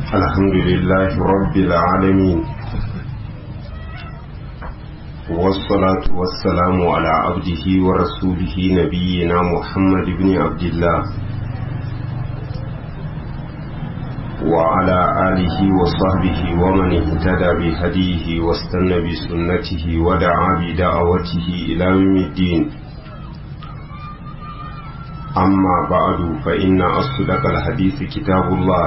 الحمد لله رب العالمين والصلاة والسلام على عبده ورسوله نبينا محمد بن عبد الله وعلى آله وصحبه ومن اهتدى بهديه واستنى بسنته ودعا بدعوته إلى يوم الدين أما بعد فإن أصدق الحديث كتاب الله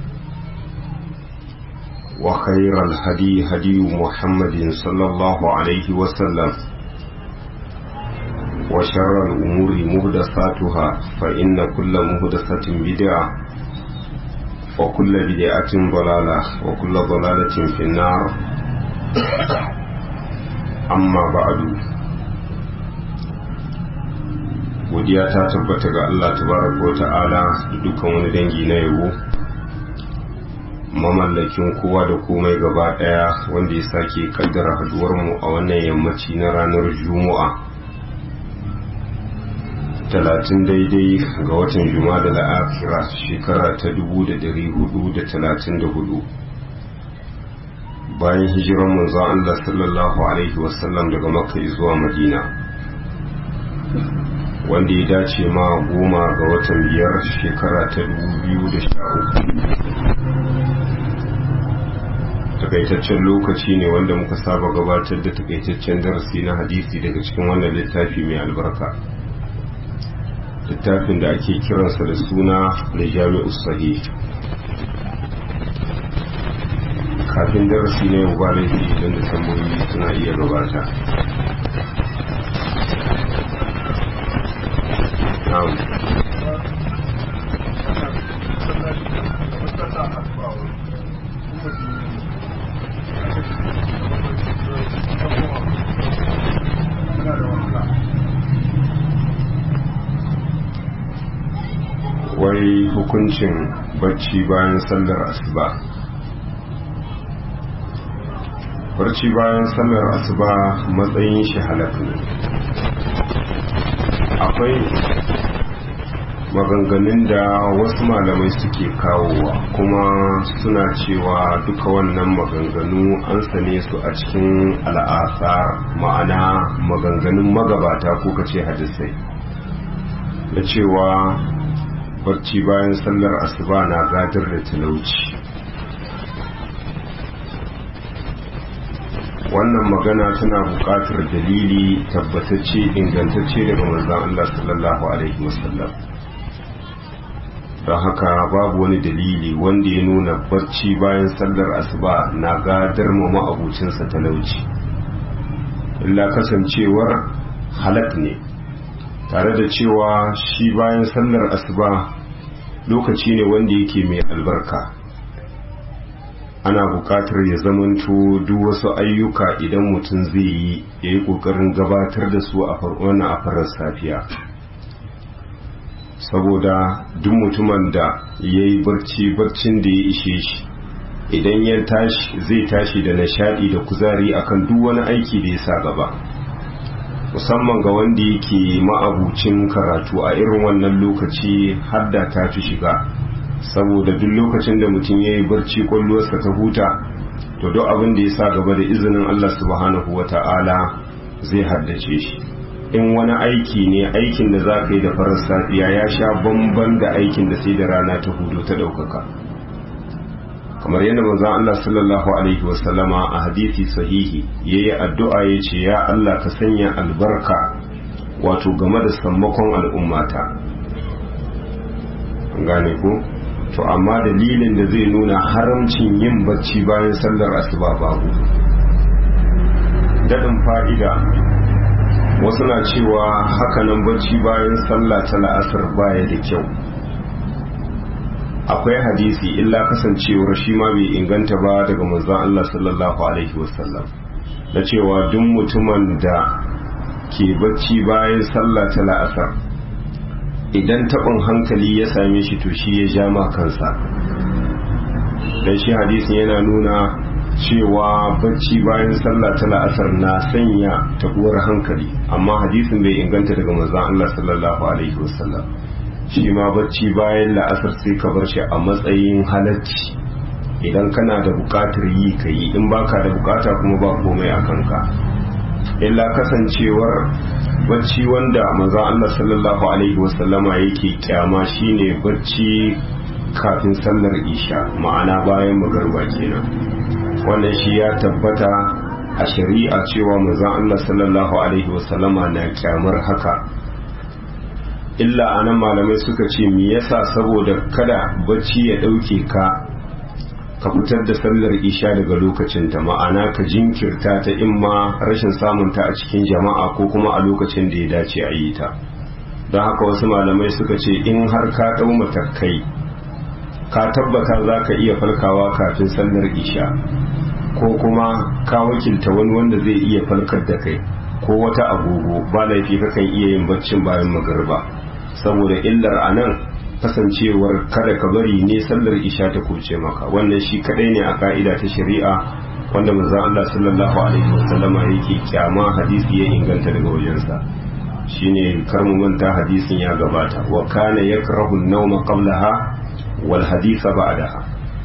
وخير الهدي هدي محمد صلى الله عليه وسلم وشر الأمور مهدساتها فإن كل مهدسة بدعة وكل بدعة ضلالة وكل ضلالة في النار أما بعد godiya ta tabbata ga Allah tabaraka wa ta'ala da dukkan wani dangi na yabo mamallakin kowa da komai gaba daya wanda ya sake kaddara haduwar mu a wannan yammaci na ranar juma'a talatin daidai ga watan juma'a da la'akira shekara ta dubu da dari hudu da talatin da hudu bayan hijiran manzo Allah sallallahu alaihi wasallam daga makka zuwa madina wanda ya dace ma goma ga watan biyar shekara ta biyu da sha uku takaitaccen lokaci ne wanda muka saba gabatar da takaitaccen darasi na hadisi daga cikin wannan littafi mai albarka littafin da ake kiransa da suna da jami'u sahih kafin darasi na yau ba laifi idan da tambayoyi suna iya gabata na'am wai hukuncin bacci bayan sallar asuba barci bayan sallar asuba matsayin shi halaka ne akwai maganganun da wasu malamai suke kawowa kuma suna cewa duka wannan maganganu an sane su a cikin al'asa ma'ana maganganun magabata ko kace hadisai da cewa barci bayan sallar asuba na gadar da talauci wannan magana tana buƙatar dalili tabbatacce ingantacce daga manzon Allah sallallahu alaihi wasallam don haka babu wani dalili wanda ya nuna barci bayan sallar asuba na gadar ma ma'abucinsa talauci illa kasancewar halak ne tare da cewa shi bayan sallar asuba lokaci ne wanda yake mai albarka ana buƙatar ya zamanto duk wasu ayyuka idan mutum zai yi ya yi ƙoƙarin gabatar da su a wannan a farar safiya saboda duk mutumin da ya yi barci barcin da ya ishe shi idan ya tashi zai tashi da nishadi da kuzari akan duk wani aiki da ya sa gaba musamman ga wanda yake ma'abucin karatu a irin wannan lokaci hadda ta fi shiga saboda duk lokacin da mutum ya yi barci kwallowarsa ta huta to duk abin da ya sa gaba da izinin Allah subhanahu wa ta'ala zai haddace shi in wani aiki ne aikin da za ka yi da farar safiya ya sha bamban da aikin da sai da rana ta hudu ta ɗaukaka kamar yadda manzon Allah sallallahu alaihi wasallama a hadisi sahihi yayi addu'a yace ya Allah ka sanya albarka wato game da sammakon al'ummata gane ko to amma dalilin da zai nuna haramcin yin bacci bayan sallar asuba babu dadin fa'ida wasu na cewa hakanan bacci bayan sallah ta la'asar baya da kyau akwai hadisi illa kasancewar shi ma bai inganta ba daga manzon Allah sallallahu alaihi wasallam da cewa duk mutumin da ke bacci bayan sallah ta la'asar idan taɓin hankali ya same shi to shi ya ja ma kansa dan shi hadisin yana nuna cewa bacci bayan sallah ta la'asar na sanya tabuwar hankali amma hadisin bai inganta daga manzon Allah sallallahu alaihi wasallam shi ma bacci bayan la'asar sai ka bar shi a matsayin halacci idan kana da bukatar yi ka yi in baka da bukata kuma ba komai a kanka illa kasancewar bacci wanda manzon Allah sallallahu alaihi wasallama yake kyama shine bacci kafin sallar isha ma'ana bayan magarba kenan wannan shi ya tabbata a shari'a cewa manzon Allah sallallahu alaihi wasallama na kyamar haka illa anan malamai suka ce me yasa saboda kada bacci ya dauke ka ka fitar da sallar isha daga lokacinta ma'ana ka jinkirta ta imma rashin samunta a cikin jama'a ko kuma a lokacin da ya dace a yi ta don haka wasu malamai suka ce in har ka ɗau matakai ka tabbata za ka iya falkawa kafin sallar isha ko kuma ka wakilta wani wanda zai iya falkar da kai ko wata agogo ba laifi kakan iya yin baccin bayan magarba saboda illar a nan kasancewar kada ka bari ne sallar isha ta kuce maka wannan shi kadai ne a ka'ida ta shari'a wanda manzon Allah sallallahu alaihi wasallama yake kyama hadisi ya inganta daga wajensa shine kar mu manta hadisin ya gabata wa kana yakrahu an-nawma qablaha wal haditha ba'daha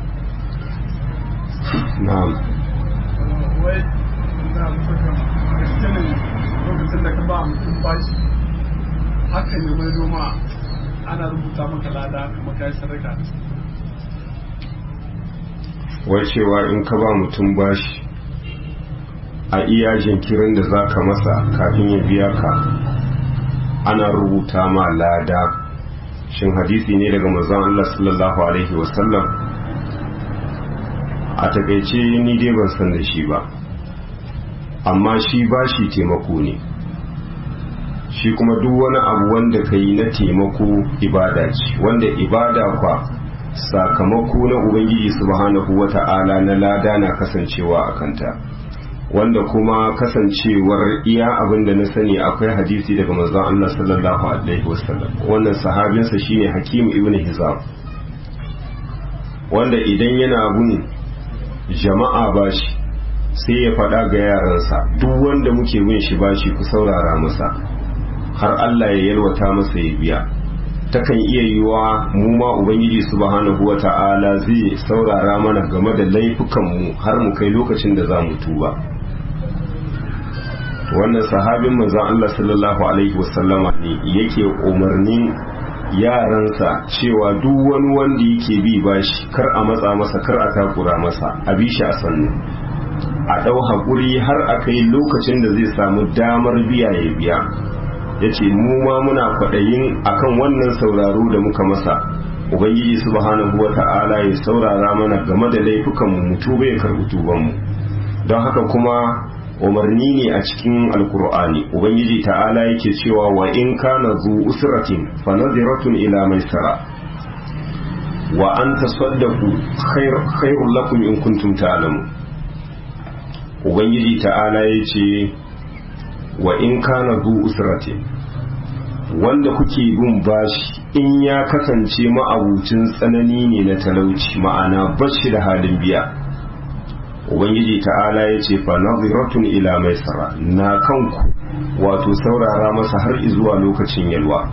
na'am wai na mutum lokacin da ka ba mutum bashi haka ne mai noma ana rubuta maka lada kuma kai sadaka wai cewa in ka ba mutum bashi a iya jinkirin da za ka masa kafin ya biya ka ana rubuta ma lada shin hadisi ne daga manzon Allah sallallahu alaihi wasallam a takaice ni dai ban san da shi ba amma shi bashi taimako ne shi kuma duk wani abu wanda ka yi na taimako ibada ce wanda ibada kwa sakamako na ubangiji subhanahu wata'ala na lada na kasancewa a kanta wanda kuma kasancewar iya abin da na sani akwai hadisi daga manzon Allah sallallahu alaihi wasallam wannan sahabinsa shine Hakim ibn Hizam wanda idan yana bin jama'a bashi sai ya faɗa ga yaransa duk wanda muke bin shi bashi ku saurara masa har Allah ya yalwata masa ya biya takan iya yiwa mu ma ubangiji subhanahu wata'ala zai saurara mana game da laifukan mu har mu kai lokacin da za mu tuba wannan sahabin manzon Allah sallallahu alaihi wasallama ne yake umarnin yaransa cewa duk wani wanda yake bi bashi kar a matsa masa kar a takura masa a bi shi a sannu a ɗau haƙuri har a kai lokacin da zai samu damar biya ya biya ya ce mu ma muna kwaɗayin akan wannan sauraro da muka masa ubangiji subhanahu wa ta'ala ya saurara mana game da laifukanmu mu tuba ya karɓi tubanmu don haka kuma umarni ne a cikin alkur'ani ubangiji ta'ala yake cewa wa in kana zu usratin fa nadhiratun ila maisara wa an tasaddaqu khairul lakum in kuntum ta'lamun ubangiji ta'ala yace wa in kana zu usratin wanda kuke bin bashi in ya kasance ma'abucin tsanani ne na talauci ma'ana bashi da halin biya ubangiji ta'ala ya ce fa naziratun ila maisara na kanku wato saurara masa har zuwa lokacin yalwa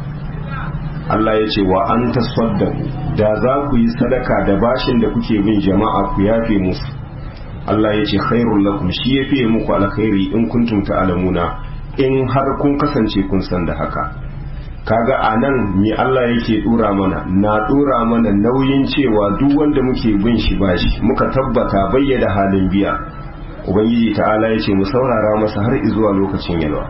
Allah ya ce wa an tasaddaku da za ku yi sadaka da bashin da kuke bin jama'a ku yafe musu Allah ya ce khairul lakum shi ya fiye muku alkhairi in kuntum ta'lamuna in har kun kasance kun san da haka kaga a nan me Allah yake dora mana na dora mana nauyin cewa duk wanda muke bin shi bashi muka tabbata bayyana halin biya ubangiji ta'ala ya ce mu saurara masa har zuwa lokacin yalwa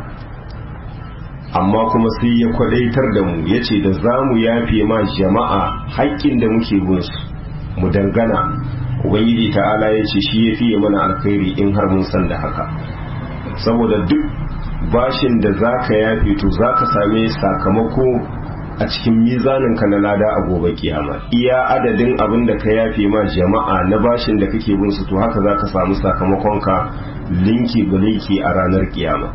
amma kuma sai ya kwadaitar da mu ya ce da za mu yafe ma jama'a haƙƙin da muke bin su mu dangana ubangiji ta'ala ya ce shi ya fiye mana alkhairi in har mun san da haka saboda duk bashin da za ka yafe to za ka same sakamako a cikin mizaninka na lada a gobe kiyama iya adadin abin da ka yafe ma jama'a na bashin da kake bin su to haka za ka samu sakamakonka linki ga linki a ranar kiyama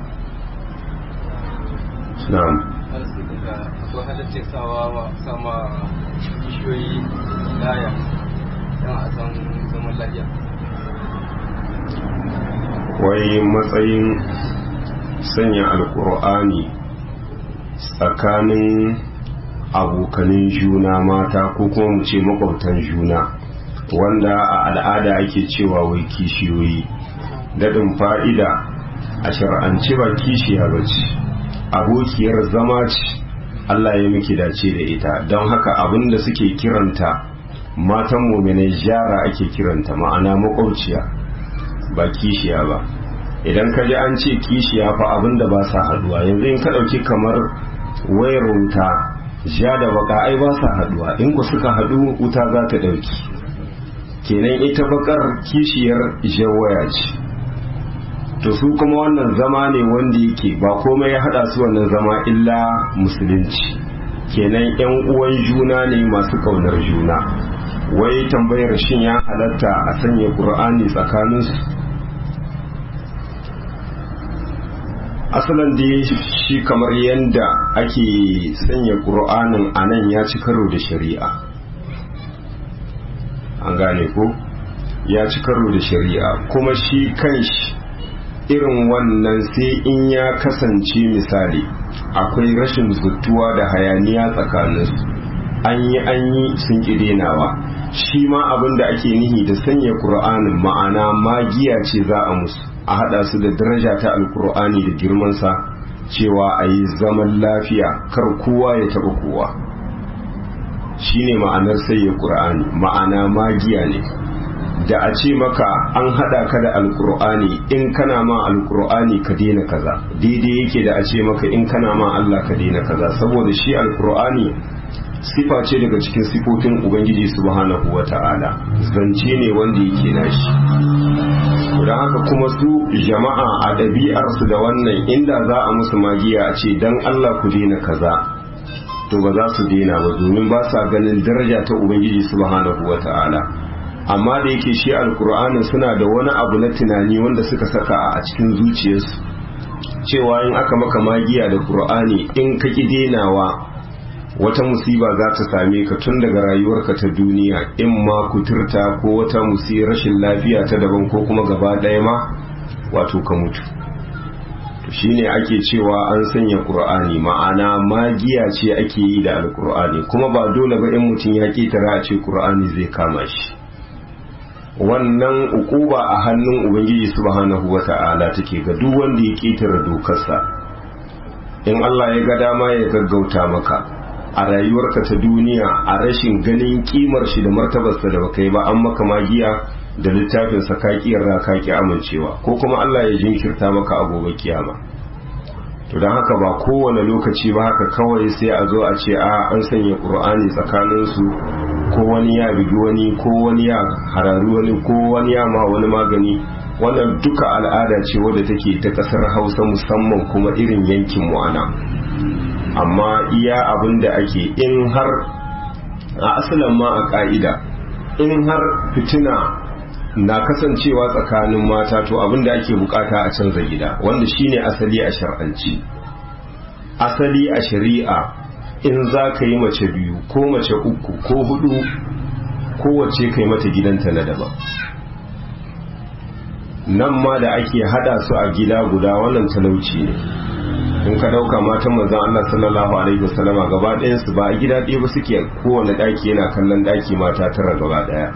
na'am akwai halittar sawa wa sama kishiyoyi laya don a san zaman lafiya wai matsayin sanya alkur'ani tsakanin abokanin juna mata ko kuma mu ce makwabtan juna wanda a al'ada ake cewa wai kishiyoyi daɗin fa'ida a shar'ance ba kishiya ba ce abokiyar zama ce Allah ya miki dace da ita don haka abinda suke kiranta matan muminai jara ake kiranta ma'ana makwauciya ba kishiya ba idan ka ji an ce kishiya fa abinda ba sa haduwa yanzu in ka ɗauki kamar wayar wuta ja da baka ai ba sa haduwa in ku suka hadu wuta za ta ɗauki kenan ita bakar kishiyar jawaya ce to su kuma wannan zama ne wanda yake ba komai ya hada su wannan zama illa musulunci kenan yan uwan juna ne masu kaunar juna wai tambayar shin ya halatta a sanya qur'ani tsakaninsu asalin da shi kamar yadda ake sanya qur'anin a nan ya ci karo da shari'a an gane ko ya ci karo da shari'a kuma shi kanshi irin wannan sai in ya kasance misali akwai rashin zuttuwa da hayaniya tsakaninsu an yi an yi sun ƙidenawa shi ma abin da ake nihi da sanya ƙur'anin ma'ana magiya ce za a musu a haɗa su da daraja ta alƙur'ani da girmansa cewa a yi zaman lafiya kar kowa ya taɓa kowa shi ne ma'anar sanya ƙur'ani ma'ana magiya ne da a ce maka an hada ka da alkur'ani in kana ma alkur'ani ka daina kaza daidai yake da a ce maka in kana ma Allah ka daina kaza saboda shi alkur'ani sifa ce daga cikin sifofin ubangiji subhanahu wata'ala zance ne wanda yake nashi don haka kuma su jama'a a ɗabi'arsu da wannan inda za a musu magiya a ce dan Allah ku daina kaza to ba za su daina ba domin ba sa ganin daraja ta ubangiji subhanahu wata'ala amma da yake shi alkur'anin suna da wani abu na tunani wanda suka saka a cikin zuciyarsu cewa in aka maka magiya da qur'ani in ka ki denawa wata musiba za ta same ka tun daga rayuwarka ta duniya in ma kuturta ko wata musi rashin lafiya ta daban ko kuma gaba ɗaya ma wato ka mutu to shine ake cewa an sanya qur'ani ma'ana magiya ce ake yi da alkur'ani kuma ba dole ba in mutum ya ketara a ce qur'ani zai kama shi wannan ukuba a hannun ubangiji subhanahu wata'ala take ga duk wanda ya ketare dokarsa in Allah ya ga dama ya gaggauta maka a rayuwarka ta duniya a rashin ganin kimar shi da martabarsa da baka yi ba an maka magiya da littafin sa ka kiyarra ka ki amincewa ko kuma Allah ya jinkirta maka a gobe kiyama to don haka ba kowane lokaci ba haka kawai sai a zo a ce a an sanya qur'ani tsakanin su ko wani ya bigi wani ko wani ya hararu wani ko wani ya ma wani magani wannan duka al'ada ce wadda take ta kasar hausa musamman kuma irin yankin mu ana amma iya abin da ake in har a asalin ma a ka'ida in har fitina na kasancewa tsakanin mata to abin da ake bukata a canza gida wanda shine asali a shar'anci asali a shari'a in za ka yi mace biyu ko mace uku ko hudu kowace kai mata gidanta na daban nan ma da ake hada su a gida guda wannan talauci ne in ka dauka matan manzon Allah sallallahu alaihi wasallama gaba ɗayan su ba a gida ɗaya ba suke kowane ɗaki yana kallon ɗaki mata tara gaba ɗaya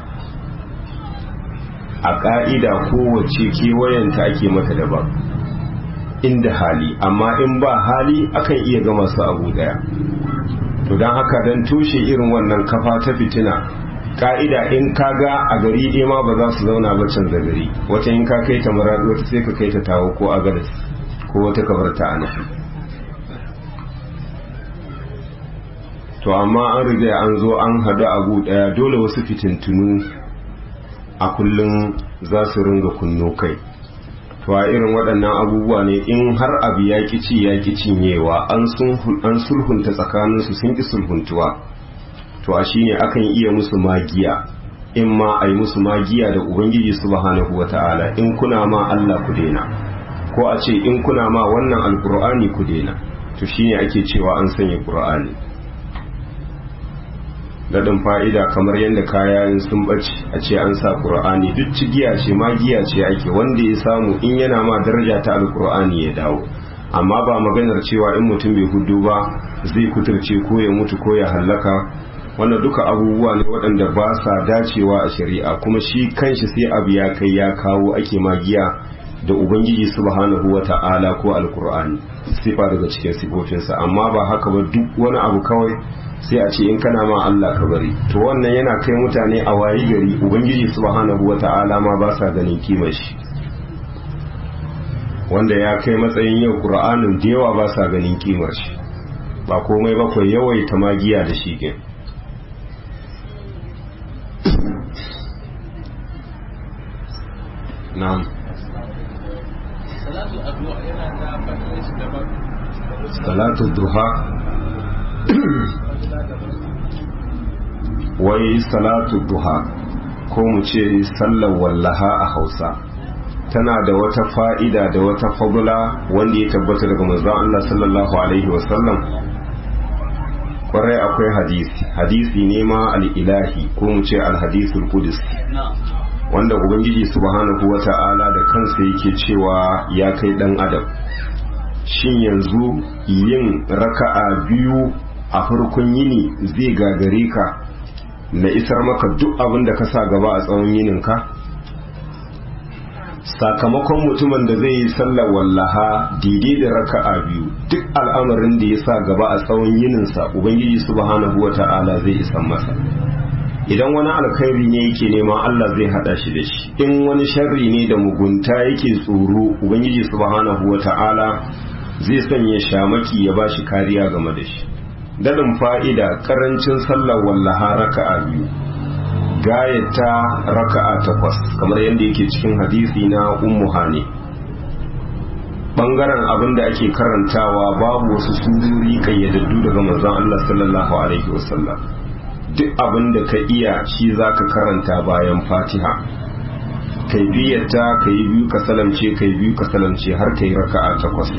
a ƙa'ida kowace kewayenta ake mata daban inda hali amma in ba hali akan iya gama su abu ɗaya to don haka don toshe irin wannan kafa ta fitina ka'ida in ka ga a gari ɗaya ma ba za su zauna ba canza gari wata in ka kai ta maradi wata sai ka kai ta tawo ko agadas ko wata kabar ta ana to amma an riga an zo an hadu abu ɗaya dole wasu fitintunu a kullum za su ringa kunno kai to a irin waɗannan abubuwa ne in har abu ya ci ya ki cinyewa an sulhunta tsakaninsu sun ki sulhuntuwa to a shine akan iya musu magiya in ma a yi musu magiya da ubangiji subhanahu wa ta'ala in kuna ma Allah ku daina ko a ce in kuna ma wannan alkur'ani ku daina to shine ake cewa an sanya qur'ani daɗin fa'ida kamar yadda kaya sun ɓace a ce an sa ƙur'ani duk cigiya ce magiya ce ake wanda ya samu in yana ma daraja ta alƙur'ani ya dawo amma ba maganar cewa in mutum bai hudu ba zai kuturce ko ya mutu ko ya hallaka wannan duka abubuwa ne waɗanda ba sa dacewa a shari'a kuma shi kanshi sai abu ya kai ya kawo ake magiya da ubangiji subhanahu wa ta'ala ko alkur'ani sifa daga cikin sifofinsa amma ba haka ba duk wani abu kawai sai a ce in kana ma Allah ka bari to wannan yana kai mutane a wayi gari ubangiji subhanahu wa ta'ala ma ba sa ganin kimar shi wanda ya kai matsayin yau qur'anin da yawa ba sa ganin kimar shi ba komai bakwai yawaita magiya da shi ke na'am salatu duha wai salatu duha ko mu ce sallar wallaha a hausa tana da wata fa'ida da wata fagula wanda ya tabbata daga manzon Allah sallallahu alaihi wasallam kwarai akwai hadisi hadisi ne ma al'ilahi ko mu ce alhadisul kudus wanda ubangiji subhanahu wa ta'ala da kansa yake cewa ya kai dan adam shin yanzu yin raka'a biyu a farkon yini zai gagare ka na isar maka duk abin da ka sa gaba a tsawon yininka sakamakon mutumin da zai yi sallar wallaha daidai da raka'a biyu duk al'amarin da ya sa gaba a tsawon yininsa ubangiji subhanahu wa ta'ala zai isan masa idan wani alkhairi ne yake nema Allah zai hada shi da shi in wani sharri ne da mugunta yake tsoro ubangiji subhanahu wata'ala zai sanya shamaki ya bashi kariya game da shi dadin fa'ida karancin sallar wallaha raka'a biyu gayata raka'a takwas kamar yadda yake cikin hadisi na ummu hani bangaren abin da ake karantawa babu wasu sururi kayyadaddu daga manzon Allah sallallahu alaihi wasallam duk abin da ka iya shi za ka karanta bayan fatiha kai biyarta ka yi biyu ka salamce ka yi biyu ka salamce har ka yi raka'a takwas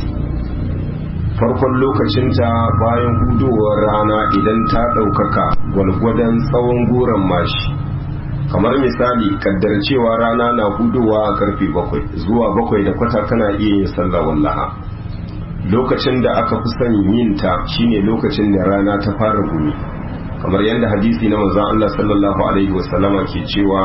farkon lokacinta bayan hudowar rana idan ta ɗaukaka gwalgwadon tsawon goron mashi kamar misali kaddar cewa rana na hudowa a karfe bakwai zuwa bakwai da kwata kana iya yin sallah wallaha lokacin da aka fi son yin ta shine lokacin da rana ta fara gumi kamar yadda hadisi na manzon Allah sallallahu alaihi wasallama ke cewa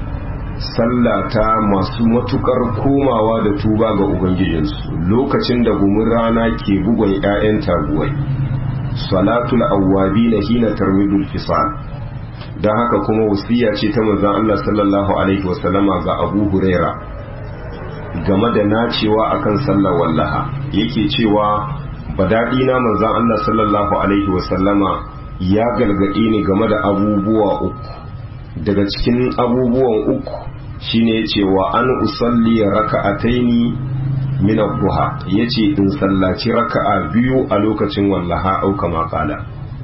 sallata masu matukar komawa da tuba ga ubangijinsu lokacin da gumin rana ke bugun 'ya'yan taguwai salatul awwabi na hina tarmidul fisal don haka kuma wasiya ce ta manzon Allah sallallahu alaihi wasallama ga Abu Huraira game da nacewa akan sallar wallaha yake cewa badadi na manzon Allah sallallahu alaihi wasallama ya galgade ni game da abubuwa uku daga cikin abubuwan uku shine yace wa an usalli raka'ataini min ad-duha yace in sallaci raka'a biyu a lokacin wallaha au kama qala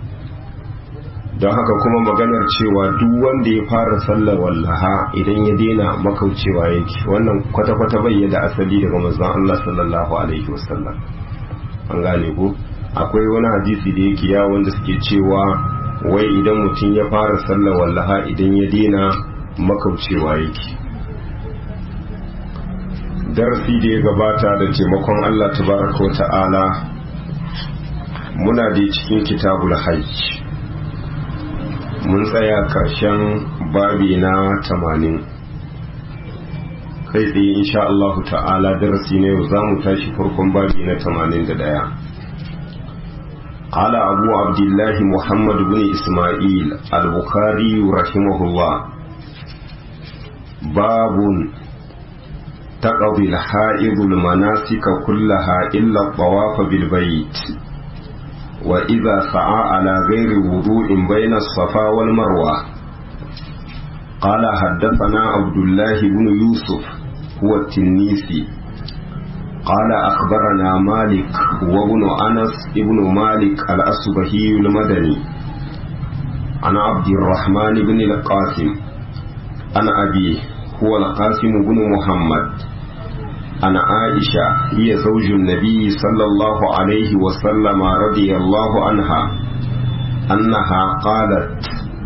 don haka kuma maganar cewa duk wanda ya fara sallar wallaha idan ya daina makaucewa yake wannan kwata-kwata bai da asali daga manzon Allah sallallahu alaihi wasallam an gane ko akwai wani hadisi da yake ya wanda suke cewa wai idan mutum ya fara sallar wallaha idan ya daina makaucewa yake darasi da ya gabata da taimakon Allah tabaraka wa ta'ala muna da cikin kitabul hajj mun tsaya karshen babi na tamanin kai tsaye insha Allah ta'ala darasi na yau za mu tashi farkon babi na tamanin da ɗaya قال أبو عبد الله محمد بن إسماعيل البخاري رحمه الله باب تقضي الحائض المناسك كلها إلا الطواف بالبيت وإذا سعى على غير وضوء بين الصفا والمروة قال حدثنا عبد الله بن يوسف هو التنيسي قال أخبرنا مالك وابن أنس ابن مالك الأصبهي المدني عن عبد الرحمن بن القاسم عن أبيه هو القاسم بن محمد عن عائشة هي زوج النبي صلى الله عليه وسلم رضي الله عنها أنها قالت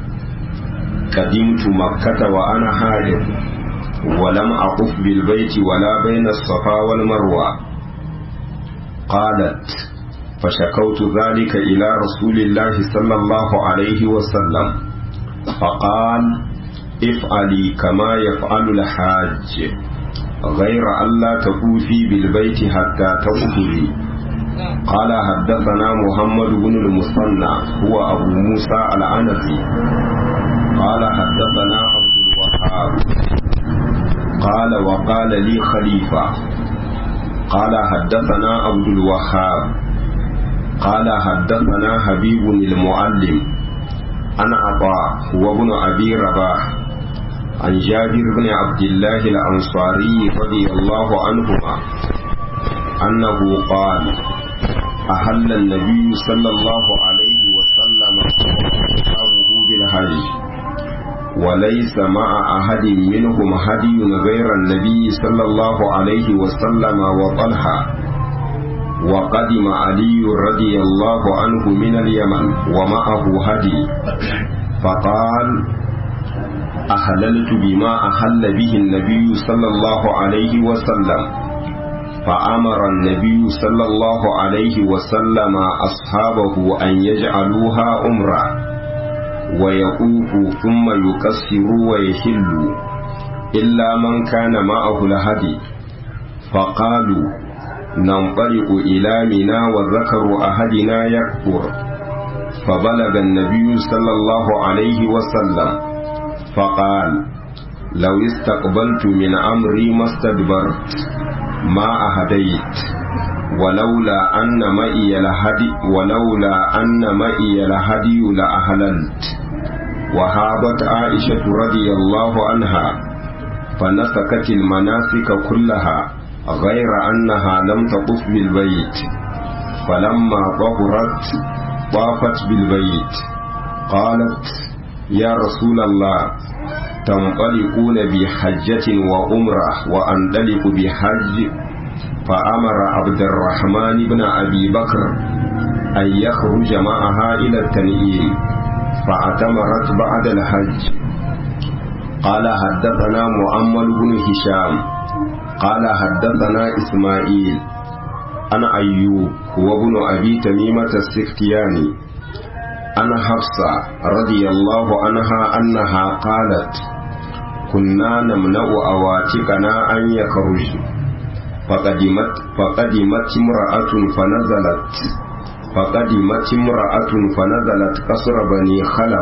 قدمت مكة وأنا حائض ولم أقف بالبيت ولا بين الصفا والمروة قالت فشكوت ذلك إلى رسول الله صلى الله عليه وسلم فقال افعلي كما يفعل الحاج غير ألا تطوفي بالبيت حتى تطهري قال حدثنا محمد بن المثنى هو أبو موسى العنزي قال حدثنا عبد الوهاب قال وقال لي خليفة قال حدثنا عبد الوهاب قال حدثنا حبيب المعلم عن عطاء هو ابن أبي رباح عن جابر بن عبد الله الأنصاري رضي الله عنهما أنه قال أهل النبي صلى الله عليه وسلم وأصحابه بالحج وليس مع أحد منهم هدي غير النبي صلى الله عليه وسلم وطلحة وقدم علي رضي الله عنه من اليمن ومعه هدي فقال أهللت بما أهل به النبي صلى الله عليه وسلم فأمر النبي صلى الله عليه وسلم أصحابه أن يجعلوها أمرا ويقوفوا ثم يكسروا ويحلوا إلا من كان معه الهدي فقالوا ننطلق إلى منى وذكر أحدنا يكبر فبلغ النبي صلى الله عليه وسلم فقال لو استقبلت من أمري ما استدبرت ما أهديت ولولا أن مئي الهدي ولولا أن مئي الهدي لأهللت وهابت عائشة رضي الله عنها فنسكت المناسك كلها غير أنها لم تطف بالبيت فلما طهرت طافت بالبيت قالت يا رسول الله تنطلقون بحجة وأمرة وأنطلق بحج فأمر عبد الرحمن بن أبي بكر أن يخرج معها إلى التنعيم فاعتمرت بعد الحج قال حدثنا مؤمل بن هشام قال حدثنا إسماعيل أنا أيوب هو ابن أبي تميمة السختياني أنا حفصة رضي الله عنها أنها قالت كنا نمنع أواتقنا أن يخرجن فقدمت فقدمت امرأة فنزلت فقدمت امرأة فنزلت قصر بني خلف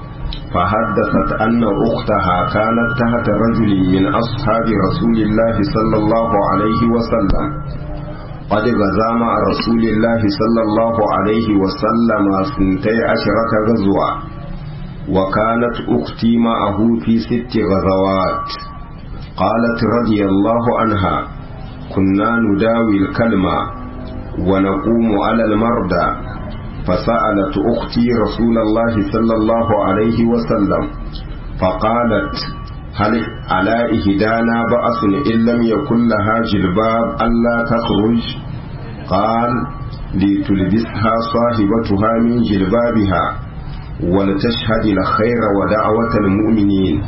فحدثت أن أختها كانت تحت رجل من أصحاب رسول الله صلى الله عليه وسلم قد غزا مع رسول الله صلى الله عليه وسلم سنتي عشرة غزوة وكانت أختي معه في ست غزوات قالت رضي الله عنها كنا نداوي الكلمة ونقوم على المرضى فسألت أختي رسول الله صلى الله عليه وسلم فقالت هل على إهدانا بأس إن لم يكن لها جلباب ألا تخرج قال لتلبسها صاحبتها من جلبابها ولتشهد الخير ودعوة المؤمنين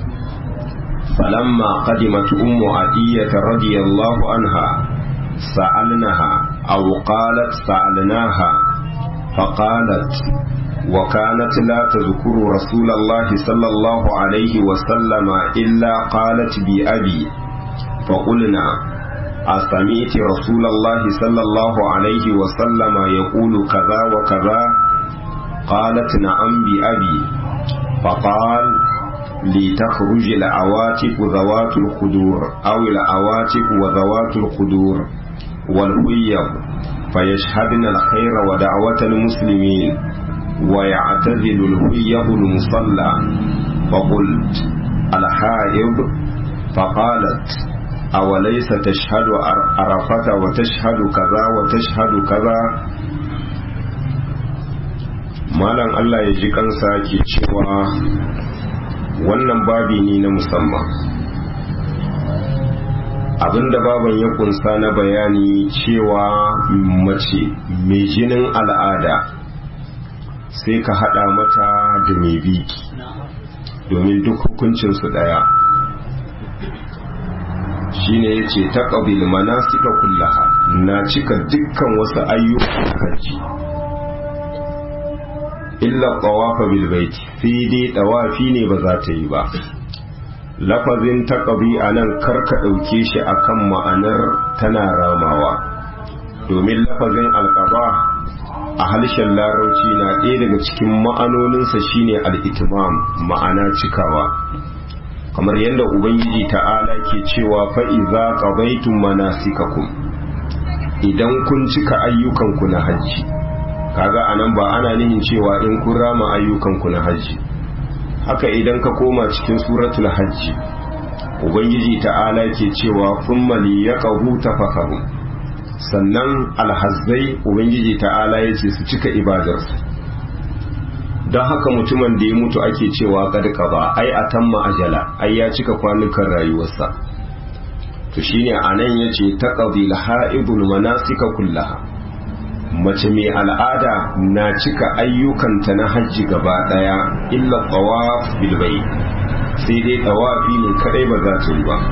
فلما قدمت أم عدية رضي الله عنها سألناها أو قالت سألناها فقالت وكانت لا تذكر رسول الله صلى الله عليه وسلم إلا قالت بأبي فقلنا أسمعت رسول الله صلى الله عليه وسلم يقول كذا وكذا قالت نعم بأبي فقال لتخرج العواتق ذوات الخدور أو العواتق وذوات الخدور والهيب فيشهدن الخير ودعوة المسلمين ويعتزل الهيب المصلى فقلت الحائض فقالت أوليس تشهد عرفة وتشهد كذا وتشهد كذا malam Allah ya ji kansa ke cewa wannan babi ne na musamman abinda baban ya kunsa na bayani cewa mace mai jinin al'ada sai ka hada mata da mai biki domin duk hukuncinsu daya shine ya ce ta ƙabil manasika kullaha na cika dukkan wasu ayyukan hajji illa tawafa bil baiti sai dai tawafi ne ba za ta yi ba lafazin taqabi anan karka dauke shi akan ma'anar tana ramawa domin lafazin alqaba a harshen larauci na ɗaya daga cikin ma'anoninsa shine al-itmam ma'ana cikawa kamar yadda ubangiji ta'ala ke cewa fa'iza qabaitum manasikakum idan kun cika ayyukanku na hajji kaga anan ba ana nihin cewa in kun rama ayyukanku na hajji haka idan ka koma cikin suratul hajji ubangiji ta'ala ke cewa thumma liyaqahu tafakkaru sannan alhazzai ubangiji ta'ala ya ce su cika ibadarsu don haka mutumin da ya mutu ake cewa kadka ba ai a tamma ajala ai ya cika kwanukan rayuwarsa to shine anan yace taqdil ha'idul manasika kullaha mace mai al'ada na cika ayyukanta na hajji gaba daya illa tawaf bil bayt sai dai tawafi ne kadai ba za ta yi ba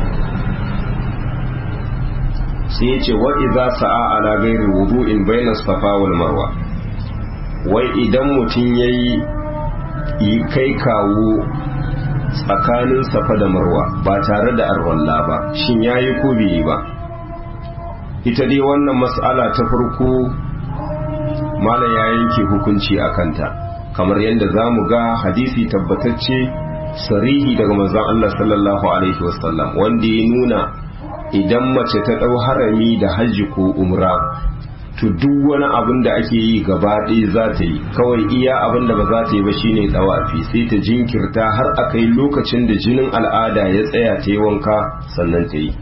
sai yace wa idza sa'a ala ghairi wudu'in bayna safa wal marwa wai idan mutum yayi yi kai kawo tsakanin safa da marwa ba tare da arwalla ba shin yayi ko bai yi ba ita dai wannan mas'ala ta farko malam ya yanke hukunci a kanta kamar yadda za mu ga hadisi tabbatacce sarihi daga manzon Allah sallallahu alaihi wasallam wanda ya nuna idan mace ta ɗau harami da hajji ko umra to duk wani abin da ake yi gaba ɗaya za ta yi kawai iya abin da ba za ta yi ba shine tsawafi sai ta jinkirta har a kai lokacin da jinin al'ada ya tsaya ta yi wanka sannan ta yi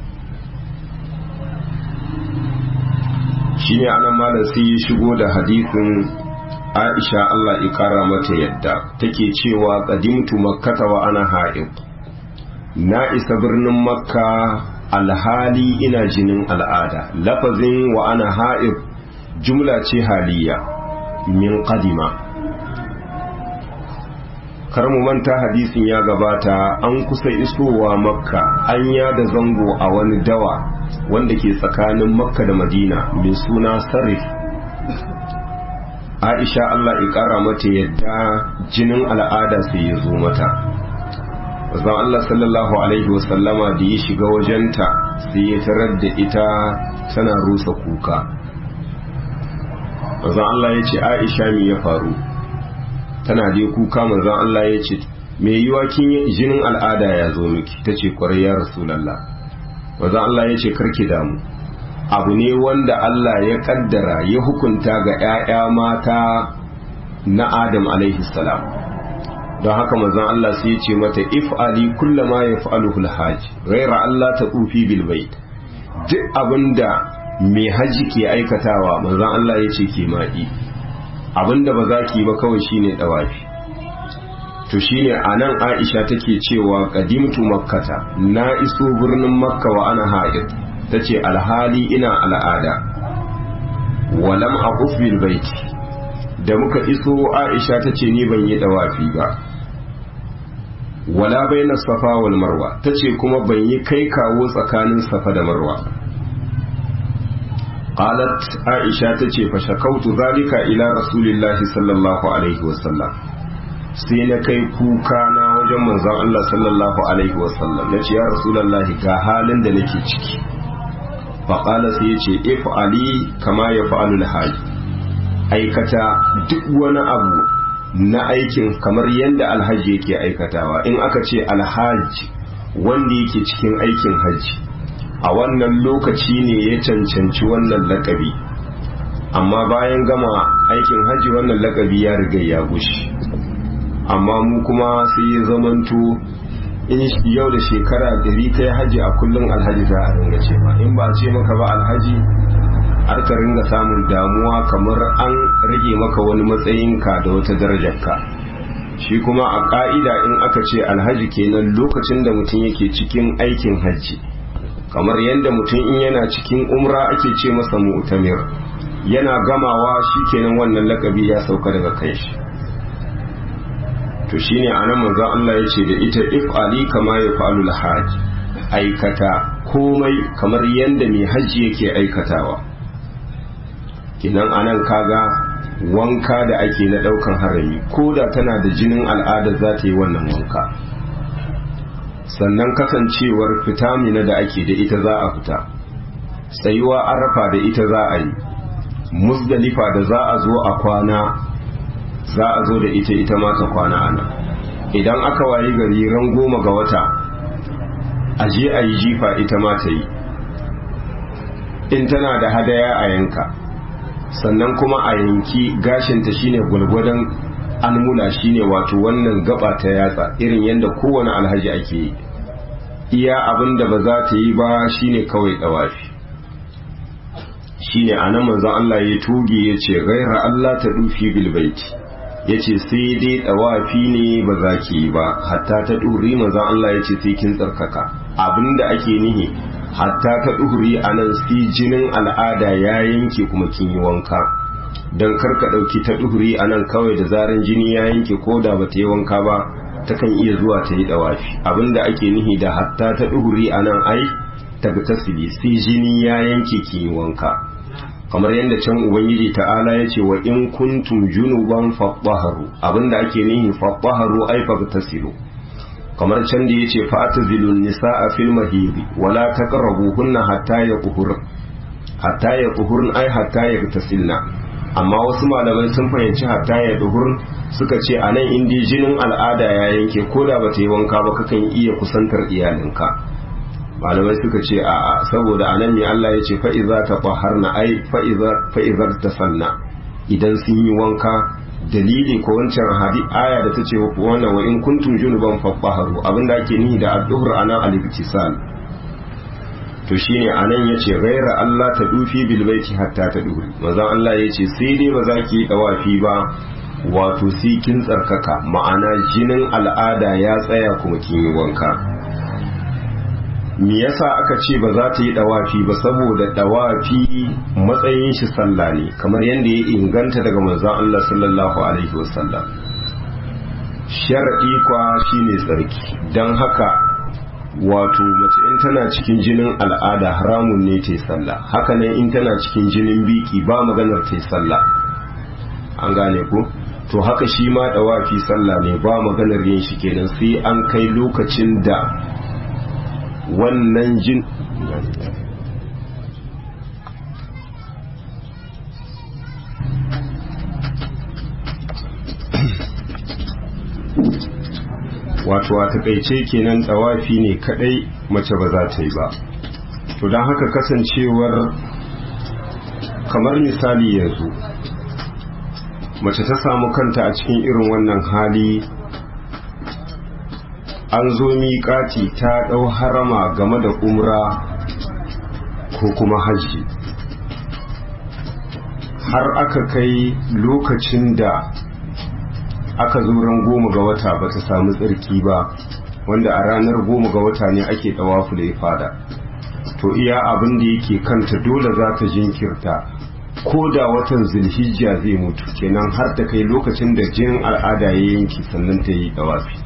shine anan malam sai ya shigo da hadisin Aisha Allah ya kara mata yadda take cewa qadimtu makkata wa ana ha'id na isa birnin makka alhali ina jinin al'ada lafazin wa ana ha'id jumla ce haliya min qadima kar mu manta hadisin ya gabata an kusa isowa makka an da zango a wani dawa wanda ke tsakanin makka da madina mai suna sarif aisha allah ƙara mata yadda jinin al'ada sai ya zo mata zan allah sallallahu alaihi wasallama da ya shiga wajenta sai ya tarar da ita tana rusa kuka zan allah ya ce aisha me ya faru tana dai kuka manzon allah ya ce me yiwa kin jinin al'ada ya zo miki ta ce kwarai ya rasulallah wanzan Allah ya ce karki damu abu ne wanda Allah ya kaddara ya hukunta ga 'ya'ya mata na Adam alaihi salam don haka manzon Allah sai ya ce mata if'ali kullama yaf'aluhu al-hajj ghaira Allah ta tsufi bil bait duk abinda mai haji ke aikatawa manzon Allah ya ce ke ma'i abinda ba za ki ba kawai shine dawafi to shine anan Aisha take cewa qadimtu makkata na iso birnin makka wa ana haid tace alhali ina al'ada walam aquf bil bait da muka iso Aisha tace ni ban yi dawafi ba wala baina safa wal marwa tace kuma ban yi kai kawo tsakanin safa da marwa qalat Aisha tace fa shakautu zalika ila rasulillahi sallallahu alaihi wasallam sai na kai kuka na wajen manzon Allah sallallahu alaihi wasallam na ce ya rasulallahi ga halin da nake ciki faƙala sai ya ce if ali kama ya fa'alul haji aikata duk wani abu na aikin kamar yadda alhaji yake aikatawa in aka ce alhaji wanda yake cikin aikin haji a wannan lokaci ne ya cancanci wannan lakabi amma bayan gama aikin haji wannan lakabi ya riga ya gushi amma mu kuma sai ya zamanto in yau da shekara dari kai haji a kullum alhaji za a ringa ce ba in ba a ce maka ba alhaji har ka ringa samun damuwa kamar an rage maka wani matsayinka da wata darajarka shi kuma a ka'ida in aka ce alhaji kenan lokacin da mutum yake cikin aikin hajji kamar yadda mutum in yana cikin umra ake ce masa mu'tamir yana gamawa shi kenan wannan lakabi ya sauka daga kai shi to shine anan manzon Allah yace da ita if ali kama ya falu hajj aikata komai kamar yadda mai hajji yake aikatawa kinan anan kaga wanka da ake na daukan harami ko da tana da jinin al'ada za ta yi wannan wanka sannan kasancewar fitamina da ake da ita za a fita tsayuwa arafa da ita za a yi musdalifa da za a zo a kwana za a zo da ita ita ma ta kwana ana idan aka wayi gari ran goma ga wata a je a yi jifa ita ma ta yi in tana da hadaya a yanka sannan kuma a yanki gashinta shine gwalgwadon almula shine wato wannan gaba ta yatsa irin yadda kowane alhaji ake yi iya abin da ba za ta yi ba shine kawai dawafi shine anan manzon Allah ya tuge ya ce gaira Allah ta dufi bilbaiti ya ce sai dai dawafi ne ba za ki yi ba hatta ta duri manzon Allah ya ce sai kin tsarkaka abinda ake nihi hatta ta duhuri a nan si jinin al'ada ya yanke kuma kin yi wanka don karka ɗauki ta duhuri a nan kawai da zaran jini ya yanke ko da ba ta yi wanka ba takan iya zuwa ta yi ɗawafi abinda ake nihi da hatta ta duhuri a nan ai ta ga tasiri si jini ya yanke kin yi wanka kamar yadda can ubangiji ta'ala ya ce wa in kuntum junuban faɓɓaharu abinda ake nihi faɓɓaharu ai fa tasiru kamar can da yace fa atazilun nisaa fil mahidi wala taqrabuhunna hatta yaquhur hatta yaquhurn ai hatta yagtasilna amma wasu malamai sun fahimci hatta yaquhur suka ce anan indi jinin al'ada ya yanke koda bata yi wanka ba kakan iya kusantar iyalinka malamai suka ce a saboda anan ne Allah ya ce fa iza taqaharna ai fa iza fa iza tasanna idan sun yi wanka dalili ko wancan hadi aya da ta ce wannan wa in kuntum junuban fabaharu abinda ake nihi da adduhur anan al-ibtisal to shine anan yace ghaira Allah ta dufi bil baiti hatta ta duhuri manzon Allah yace sai dai ba za ki yi dawafi ba wato sai kin tsarkaka ma'ana jinin al'ada ya tsaya kuma kin yi wanka me yasa aka ce ba za ta yi dawafi ba saboda dawafi matsayin shi sallah ne kamar yadda ya inganta daga manzon Allah sallallahu alaihi wasallam shar'i kwa shine tsarki dan haka wato mace in tana cikin jinin al'ada haramun ne ta yi sallah haka nan in tana cikin jinin biki ba maganar ta yi sallah an gane ku to haka shi ma dawafi sallah ne ba maganar yin shi kenan sai an kai lokacin da wannan jin wato a takaice kenan tsawafi ne kadai mace ba za ta yi ba to don haka kasancewar kamar misali yanzu mace ta samu kanta a cikin irin wannan hali an zo miƙati ta ɗau harama game da umra ko kuma hajji har aka kai lokacin da aka zo ran goma ga wata ba ta samu tsarki ba wanda a ranar goma ga wata ne ake ɗawafu da ya fada to iya abin da yake kanta dole za ta jinkirta ko da watan zulhijja zai mutu kenan har ta kai lokacin da jinin al'ada ya yanki sannan ta yi ɗawafi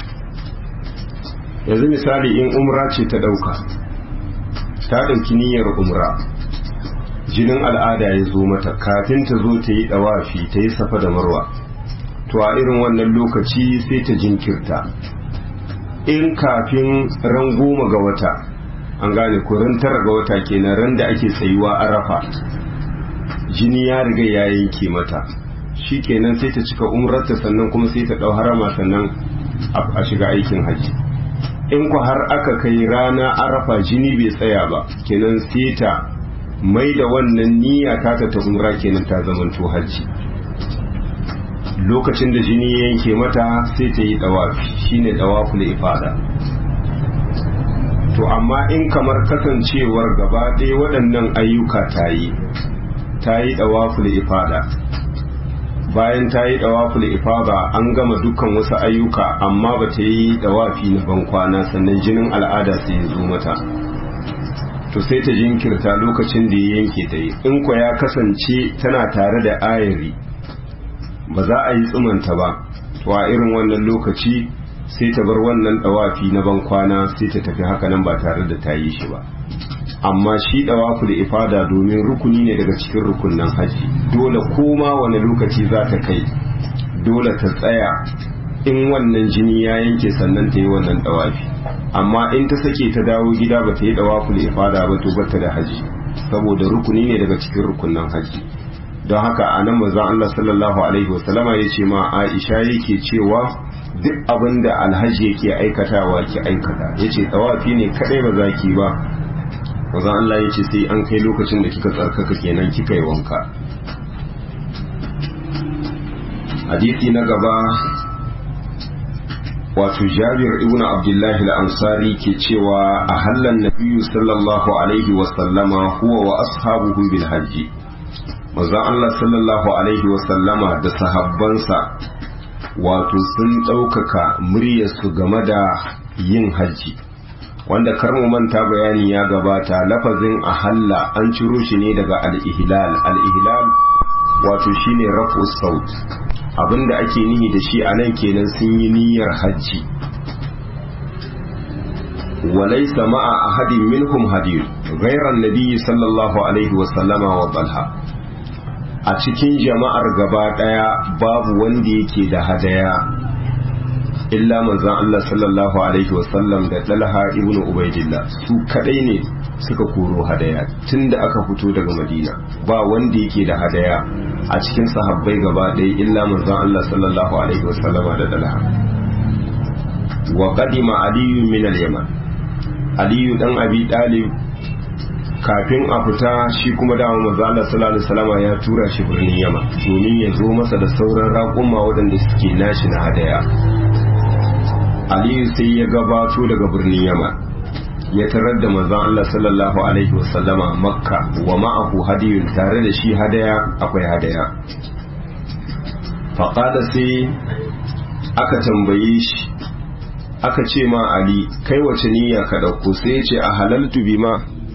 yanzu misali in umra ce ta ɗauka ta ɗauki niyyar umra jinin al'ada ya zo mata kafin ta zo ta yi ɗawafi ta yi safa da marwa to a irin wannan lokaci sai ta jinkirta in kafin ran goma ga wata an gane ko ran tara ga wata kenan ran da ake tsayuwa arafa jini ya riga ya yanke mata shi kenan sai ta cika umrarta sannan kuma sai ta ɗau harama sannan a shiga aikin hajji in ku har aka kai rana arafa jini bai tsaya ba kenan sai ta mai da wannan niyya ta ta umra kenan ta zamanto hajji lokacin da jini ya yanke mata sai ta yi dawafi shine dawaful ifada to amma in kamar kasancewar gaba ɗaya waɗannan ayyuka ta yi ta yi dawaful ifada bayan ta yi dawaful ifada an gama dukkan wasu ayyuka amma ba ta yi dawafi na bankwana sannan jinin al'ada sai ya zo mata to sai ta jinkirta lokacin da ya yanke ta yi in kwa ya kasance tana tare da ayari ba za a yi tsumanta ba to a irin wannan lokaci sai ta bar wannan dawafi na ban kwana sai ta tafi haka nan ba tare da ta yi shi ba amma shi dawafu da ifada domin rukuni ne daga cikin rukunan haji dole koma wani lokaci za ta kai dole ta tsaya in wannan jini ya yanke sannan ta yi wannan dawafi amma in ta sake ta dawo gida ba ta yi dawafu da ifada ba to bata da haji saboda rukuni ne daga cikin rukunan haji don haka a nan manzon Allah sallallahu alaihi wasallama ya ce ma Aisha yake cewa duk abin da alhaji yake aikatawa ki aikata yace tawafi ne kadai ba za ki ba manzon Allah ya ce sai an kai lokacin da kika tsarkaka kenan kika yi wanka hadisi na gaba wato jabir ibn abdullahi al-ansari ke cewa a hallan nabiyyu sallallahu alaihi wa sallama huwa wa ashabuhu bil hajji manzon Allah sallallahu alaihi wa sallama da sahabbansa wato sun ɗaukaka muryarsu game da yin hajji wanda kar mu manta bayani ya gabata lafazin ahalla an ciro shi ne daga al-ihlal al-ihlal wato shine rafu saut abinda ake nihi da shi a nan kenan sun yi niyyar hajji walaysa ma'a ahadin minhum hadiyun ghayra an-nabi sallallahu alaihi wa sallama wa talha a cikin jama'ar gaba daya babu wanda yake da hadaya illa manzon Allah sallallahu alaihi wasallam da Talha ibn Ubaidillah su kadai ne suka koro hadaya tunda aka fito daga Madina ba wanda yake da hadaya a cikin sahabbai gaba ɗaya illa manzon Allah sallallahu alaihi wasallam da Talha wa qadima Ali min al-Yaman Ali dan Abi Talib kafin a fita shi kuma dama manzo Allah sallallahu alaihi wasallam ya tura shi birnin Yaman domin ya zo masa da sauran raƙuma waɗanda suke nashi na hadaya Aliyu sai ya gabato daga birnin Yaman ya tarar da manzo Allah sallallahu alaihi wasallama Makka wa ma'ahu hadiyun tare da shi hadaya akwai hadaya faqala sai aka tambaye shi aka ce ma Ali kai wace niyya ka dauko sai ya ce a halaltu bima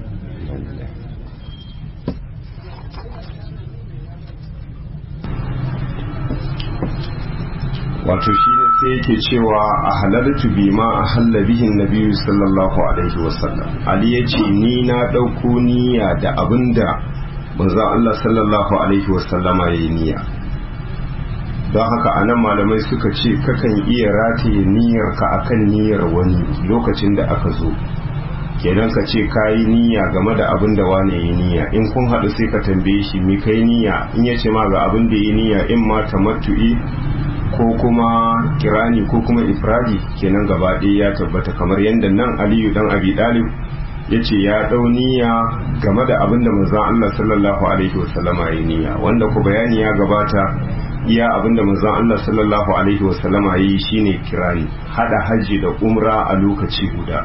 wato shi ne sai yake cewa a halartu bi ma a hallabihin nabiyu sallallahu alaihi wasallam ali ya ce ni na ɗauko niyya da abin da manzo Allah sallallahu alaihi wasallama ya yi niyya don haka a nan malamai suka ce kakan iya rataye niyyar ka akan niyyar wani lokacin da aka zo kenan ka ce ka yi niyya game da abin da wane yi niyya in kun haɗu sai ka tambaye shi me kai niyya in ya ce ma ga abin da yi niyya in ma tamattu'i ko kuma kirani ko kuma ifradi kenan gaba ɗaya ya tabbata kamar yadda nan aliyu dan abi dalib ya ce ya ɗau niyya game da abin da manzon Allah sallallahu alaihi wasallama ya niyya wanda ku bayani ya gabata iya abin da manzon Allah sallallahu alaihi wasallama ya yi shine kirani hada hajji da umra a lokaci guda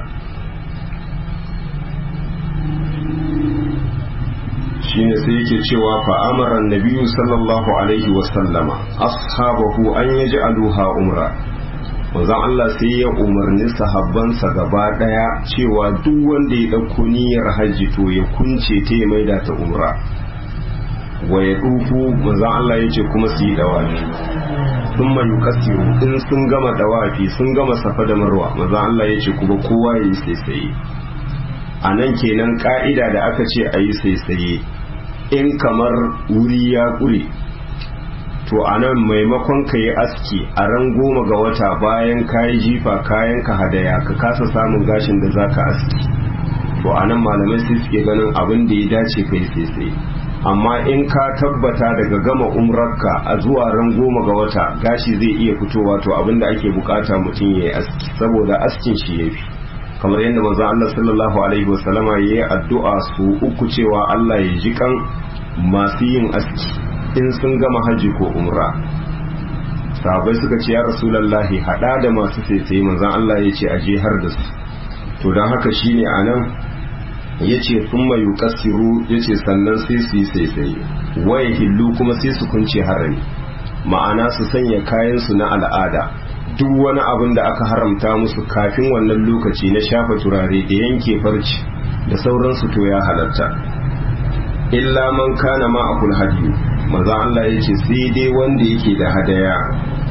shine sai yake cewa fa amara annabiyu sallallahu alaihi wa sallama ashabahu an yaj'aluha umra manzon Allah sai ya umarni sahabbansa gaba daya cewa duk wanda ya dauko niyyar hajji to ya kunce ta ya maida ta umra wa ya dufu manzon Allah yace kuma su yi dawafi thumma yukassiru in sun gama dawafi sun gama safa da marwa manzon Allah yace kuma kowa ya yi sai a nan kenan ka'ida da aka ce a yi sai in kamar wuri ya ƙure to a nan maimakon ka yi aski a ran goma ga wata bayan ka yi jifa kayan ka hadaya ka kasa samun gashin da za ka aski to a nan malamai sai suke ganin abin da ya dace ka yi sai amma in ka tabbata daga gama umrarka a zuwa ran goma ga wata gashi zai iya fitowa to abin da ake bukata mutum ya yi aski saboda askin shi ya fi kamar yadda manzo Allah sallallahu alaihi wasallama yayi addu'a su uku cewa Allah ya ji kan masu yin aski in sun gama haji ko umra sahabbai suka ce ya rasulullahi hada da masu tsaitsaye manzo Allah ya ce aje har da su to dan haka shine anan yace thumma yuqassiru yace sannan sai su yi tsaitsaye waye hillu kuma sai su kunce harami ma'ana su sanya kayan su na al'ada duk wani abin da aka haramta musu kafin wannan lokaci na shafa turare da yanke farci da sauransu to ya halatta illa man kana ma akul hadiyu maza Allah ya ce sai dai wanda yake da hadaya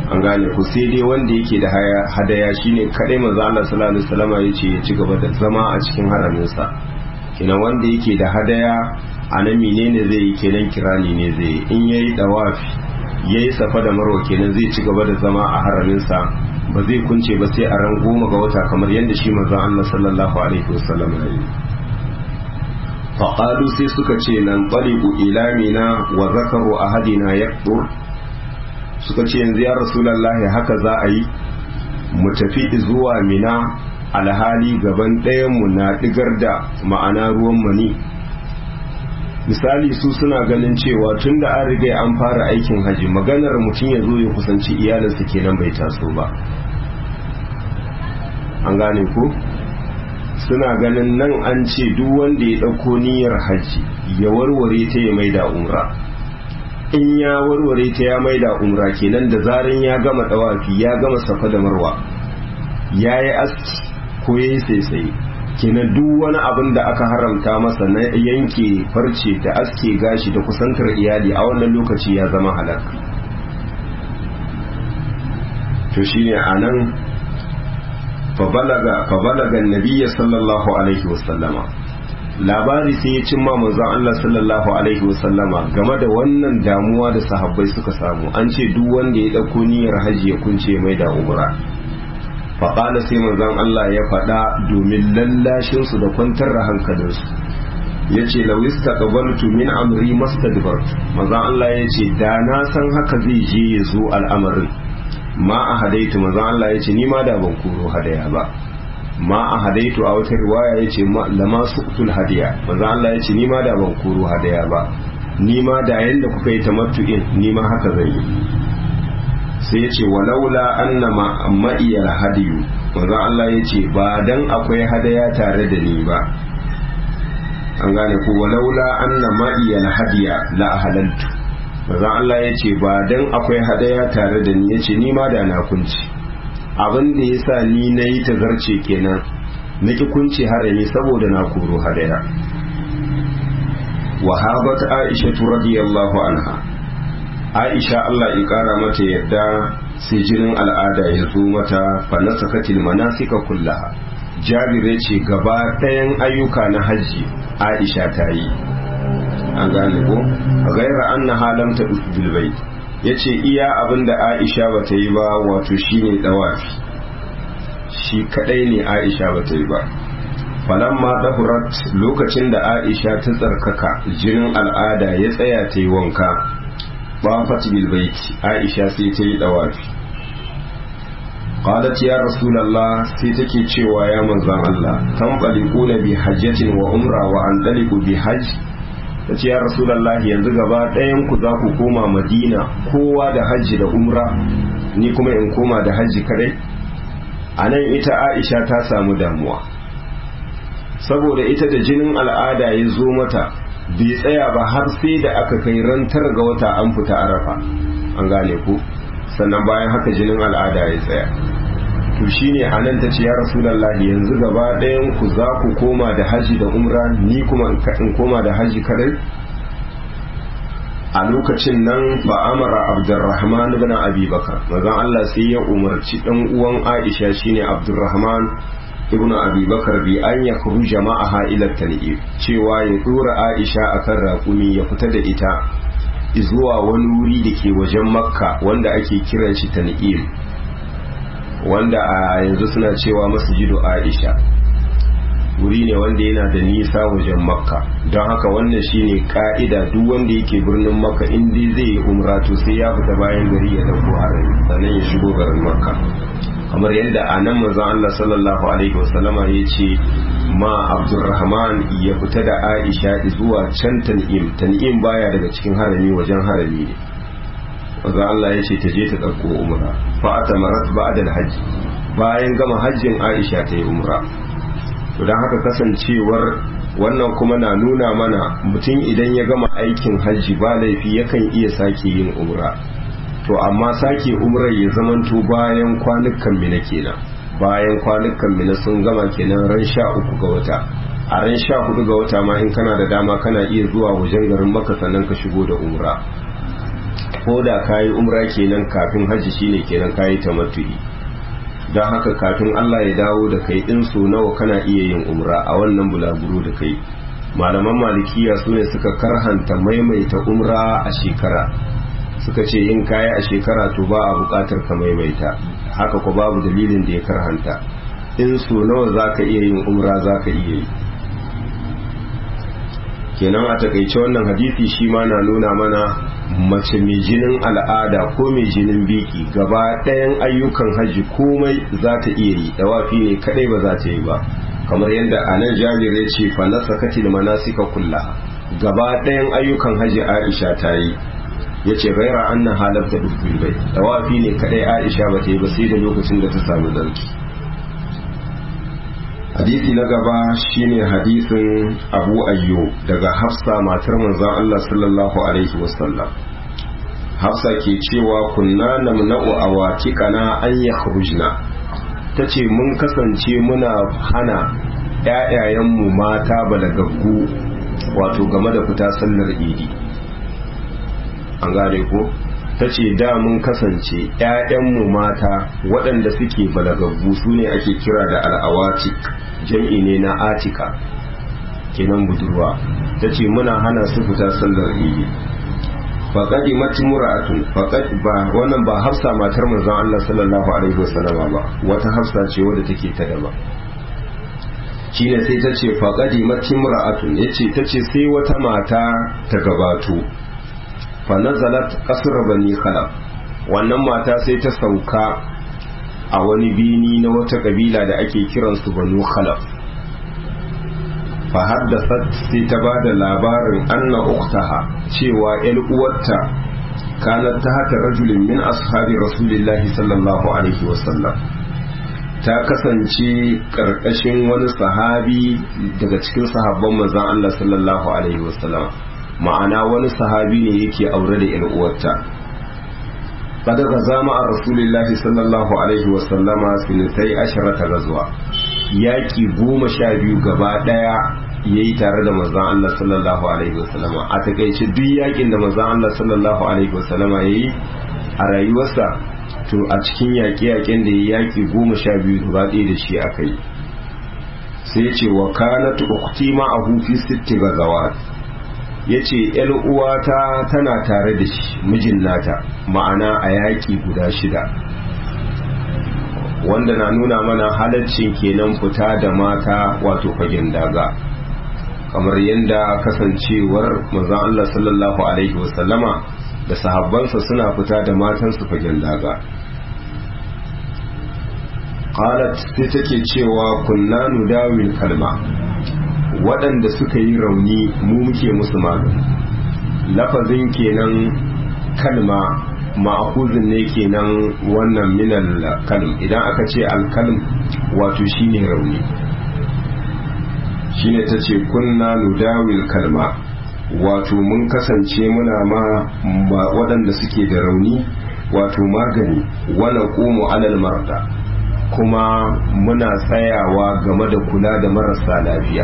an gane ku sai dai wanda yake da hadaya shine kadai manzo Allah sallallahu alaihi wasallam ya ce ya ci gaba da zama a cikin haraminsa kenan wanda yake da hadaya a nan menene zai yi kenan kirani ne zai yi in yayi dawafi yayi safa da marwa kenan zai ci gaba da zama a haraminsa ba zai kunce ba sai a ran goma ga wata kamar yadda shi manzon Allah sallallahu alaihi wasallam ya yi faqalu sai suka ce nan taliqu ila mina wa zakaru ahadina yaqdur suka ce yanzu ya rasulullahi haka za a yi mu tafi zuwa mina alhali gaban ɗayan mu na digar da ma'ana ruwan mani misali su suna ganin cewa tun da an riga an fara aikin haji maganar mutum ya zo ya kusanci iyalinsa kenan bai taso ba an gane ko suna ganin nan an ce duk wanda ya ɗauko niyyar haji ya warware ta ya maida umra in ya warware ta ya maida umra kenan da zarin ya gama dawafi ya gama safa da marwa ya yi aski ko ya yi saisaye kenan duk wani abin da aka haramta masa na yanke farce da aske gashi da kusantar iyali a wannan lokaci ya zama halak to shine anan fabalaga nabiyya sallallahu alaihi wasallama labari sai ya cimma manzon Allah sallallahu alaihi wasallama game da wannan damuwa da sahabbai suka samu an ce duk wanda ya dauko niyyar hajji ya kunce mai da umra faƙala sai manzon Allah ya faɗa domin lallashinsu da kwantar da hankalinsu ya ce lawista ƙabaltu min amri mastadbar manzon Allah ya ce da na san haka zai je ya zo al'amarin ma a hadaitu manzon Allah ya ce ni ma da ban koro hadaya ba ma a hadaitu a wata riwaya ya ce lama suqtul hadiya manzon Allah ya ce ni ma da ban koro hadaya ba ni ma da yanda kuka yi tamattu'in ni ma haka zan yi sai ya ce walaula anna ma'iyar hadiyu wanzu Allah ya ce ba dan akwai hadaya tare da ni ba an gane ko walaula anna ma'iyar hadiya la halaltu wanzu Allah ya ce ba dan akwai hadaya tare da ni ya ce ni ma da na kunci abin da ya sa ni na yi tazarce kenan na ki kunci harami saboda na koro hadaya wahabat aisha radiyallahu anha aisha Allah ya kara mata yadda sai jinin al'ada ya zo mata fanasakatil manasika kullaha jabire ce gaba ɗayan ayyuka na hajji aisha ta yi an gane ko gaira anna halam ta bil bait yace iya abinda aisha bata yi ba wato shine dawafi shi kadai ne aisha bata yi ba falamma dahurat lokacin da aisha ta tsarkaka jinin al'ada ya tsaya ta yi wanka bafat bil baiti aisha sai ta yi dawafi qalat ya rasulullah sai take cewa ya manzon Allah tanqaliquna bi hajjatin wa umra wa andaliqu bi hajj tace ya rasulullah yanzu gaba ɗayan ku za ku koma madina kowa da hajji da umra ni kuma in koma da hajji kadai anan ita aisha ta samu damuwa saboda ita da jinin al'ada ya zo mata bai tsaya ba har sai da aka kai rantar ga wata an fita arafa an gane ku sannan bayan haka jinin al'ada ya tsaya to shine anan ta ce ya rasulullahi yanzu gaba ɗayan ku za ku koma da haji da umra ni kuma in koma da haji kadai a lokacin nan ba amara abdurrahman ibn abi bakar manzon Allah sai ya umarci dan uwan Aisha shine abdurrahman ibnu abi bakar bi an ya kuru jama'a ila tan'im cewa ya dora aisha akan raƙumi ya fita da ita zuwa wani wuri da ke wajen makka wanda ake kiran shi tan'im wanda a yanzu suna cewa masjidu aisha wuri ne wanda yana da nisa wajen makka don haka wannan shine ka'ida duk wanda yake birnin makka in dai zai yi umra to sai ya fita bayan gari ya dauko harami sannan ya shigo garin makka kamar yadda a nan manzon Allah sallallahu alaihi wasallama ya ce ma Abdurrahman ya fita da Aisha zuwa can tan'im tan'im baya daga cikin harami wajen harami ne manzon Allah ya ce ta je ta ɗauko umra fa atamarat ba'da al-hajj bayan gama hajjin Aisha ta yi umra to dan haka kasancewar wannan kuma na nuna mana mutum idan ya gama aikin hajji ba laifi yakan iya sake yin umra to amma sake umrar ya zamanto bayan kwanukan mina kenan bayan kwanukan mina sun gama kenan ran sha uku ga wata a ran sha hudu ga wata ma in kana da dama kana iya zuwa wajen garin maka sannan ka shigo da umra ko da kayi umra kenan kafin hajji shine kenan kayi tamattu'i don haka kafin Allah ya dawo da kai din so nawa kana iya yin umra a wannan bulaguro da kai malaman malikiya su ne suka karhanta maimaita umra a shekara suka ce yin kaya a shekara to ba a bukatar ka maimaita haka ko babu dalilin da ya karhanta in so nawa za ka iya yin umra za ka iya yi kenan a takaice wannan hadisi shi ma na nuna mana mace mai jinin al'ada ko mai jinin biki gaba ɗayan ayyukan hajji komai za ta iya yi dawafi ne kadai ba za ta yi ba kamar yadda a nan jabir ya ce fa na sakatil manasika kullaha gaba ɗayan ayyukan hajji aisha ta yi ya ce gaira an na halarta dukkan bai dawafi ne kadai aisha ba ta yi ba sai da lokacin da ta samu zarki hadisi na gaba shine hadisin abu ayyo daga hafsa matar manzon Allah sallallahu alaihi wasallam hafsa ke cewa kunna namna'u awatikana an yakhrujna tace mun kasance muna hana ƴaƴayenmu mata balagaggu wato game da fita sallar idi an gane ko ta ce da mun kasance ‘ya'yanmu mata waɗanda suke balagaggu su ne ake kira da al'awatik jam'i ne na atika kenan budurwa ta ce muna hana su fita sallar idi faƙaɗi mati mura'atun faƙaɗi ba wannan ba hafsa matar manzon Allah sallallahu alaihi wasallama ba wata hafsa ce wadda take ta daba shine sai ta ce faƙaɗi mati mura'atun ya ce ta ce sai wata mata ta gabato fanazalat kasar bani khalaf wannan mata sai ta sauka a wani bini na wata kabila da ake kiransu banu khalaf fa haddasat sai ta ba da labarin anna uktaha cewa yan uwarta kanat ta haka rajulin min ashabi rasulillahi sallallahu alaihi wasallam ta kasance karkashin wani sahabi daga cikin sahabban manzon Allah sallallahu alaihi wasallam ma'ana wani sahabi ne yake aure da yan uwarta kada ga zama a rasulillahi sallallahu alaihi wasallama sinitai asharata gazuwa yaki goma sha biyu gaba daya ya yi tare da manzan Allah sallallahu alaihi wasallama a takaice duk yakin da manzan Allah sallallahu alaihi wasallama ya yi a rayuwarsa to a cikin yaƙe-yaƙen da ya yaƙi goma sha biyu gaba ɗaya da shi aka yi sai ya ce wa kanat ukhti ma a hufi sitti gazawat ya ce uwata tana tare da shi mijin nata ma'ana a yaƙi guda shida wanda na nuna mana halaccin kenan fita da mata wato fagen daga kamar yadda kasancewar manzon Allah sallallahu alaihi wasallama da sahabbansa suna fita da matansu fagen daga qalat sai take cewa kunna nudawil kalma waɗanda suka yi rauni mu muke musu magani lafazin kenan kalma ma'akuzin ne kenan wannan minal kalm idan aka ce alkalm wato shine rauni shine ta ce kunna nudawil kalma wato mun kasance muna ma waɗanda suke da rauni wato magani wala ƙomo alal marda kuma muna tsayawa game da kula da marasa lafiya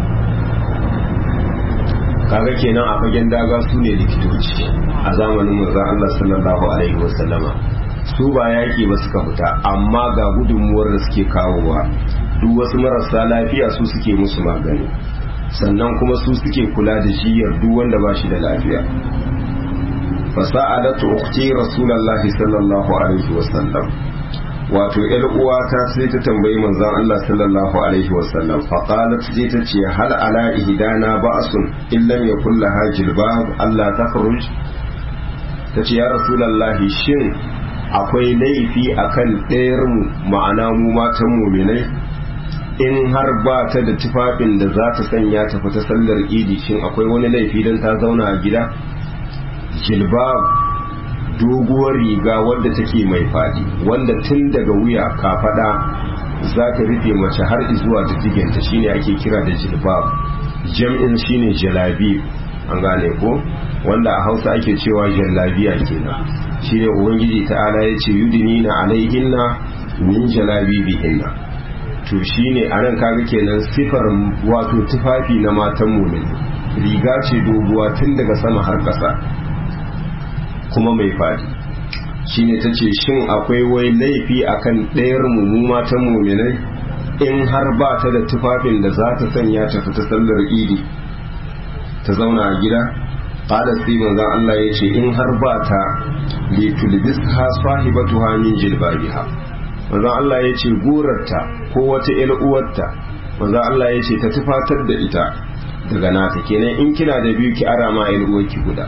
kaga kenan a fagen daga su ne likitoci a zamanin manzon Allah sallallahu alaihi wasallama su ba yaki ba suka fita amma ga gudunmuwar da suke kawowa duk wasu marasa lafiya su suke musu magani sannan kuma su suke kula da jiyar duk wanda ba shi da lafiya fasa'alatu ukhti rasulullahi sallallahu alaihi wasallam wato yar uwata sai ta tambayi manzon Allah sallallahu alaihi wasallam fa qalat sai ta ce hal ala ihdana ba'sun illam yakul laha jilbab Allah takhruj tace ya rasulullahi shin akwai laifi akan ɗayar mu ma'ana mu matan mu'minai in har ba ta da tufafin da za ta sanya ta fita sallar idi shin akwai wani laifi don ta zauna a gida jilbab doguwar riga wadda take mai fadi wanda tun daga wuya kafada za ta rufe mace har zuwa diddigenta shine ake kira da jilbab jam'in shine jalabi an gane ko wanda a hausa ake cewa jallabiya kenan shine ubangiji ta'ala ya ce yudinina alaihinna min jalabibihinna to shine anan kaga kenan sifar wato tufafi na matan mumin riga ce doguwa tun daga sama har ƙasa kuma mai fadi shine ta ce shin akwai wai laifi akan ɗayar mu matan muminai in har ba ta da tufafin da za ta sanya ta fita sallar idi ta zauna a gida qala sai manzon Allah ya ce in har ba ta li tulbisha sahibatuha min jilbabiha manzon Allah ya ce gurarta ko wata ƴar uwarta manzon Allah ya ce ta tufatar da ita daga nata kenan in kina da biyu ki ara ma ƴar uwarki guda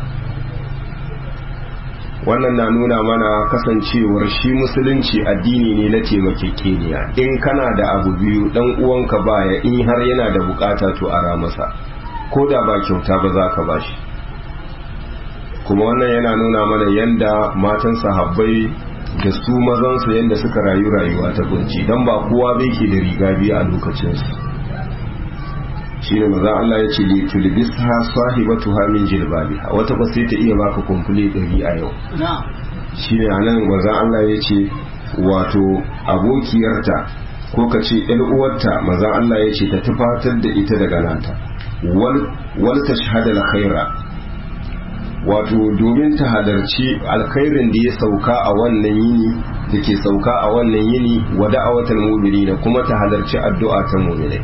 wannan na nuna mana kasancewar shi musulunci addini ne na taimakekeniya in kana da abu biyu dan uwanka baya in har yana da bukata to ara masa ko da ba kyauta ba za ka bashi kuma wannan yana nuna mana yanda matan sahabbai da su mazansu yanda suka rayu rayuwa ta kunci don ba kowa bai ke da riga biyu a lokacinsu shi ne maza Allah ya ce li tulbisha sahibatuha min jilbabiha wata ba sai ta iya baka kumfule ɗari a yau shi ne a nan maza Allah ya ce wato abokiyarta ko ka ce ‘yar uwarta maza Allah ya ce ta tufatar da ita daga nata wal ta shahada alkhaira wato domin ta halarci alkhairin da ya sauka a wannan yini da ke sauka a wannan yini wa da'awatul mu'minina kuma ta halarci addu'a ta mu'minai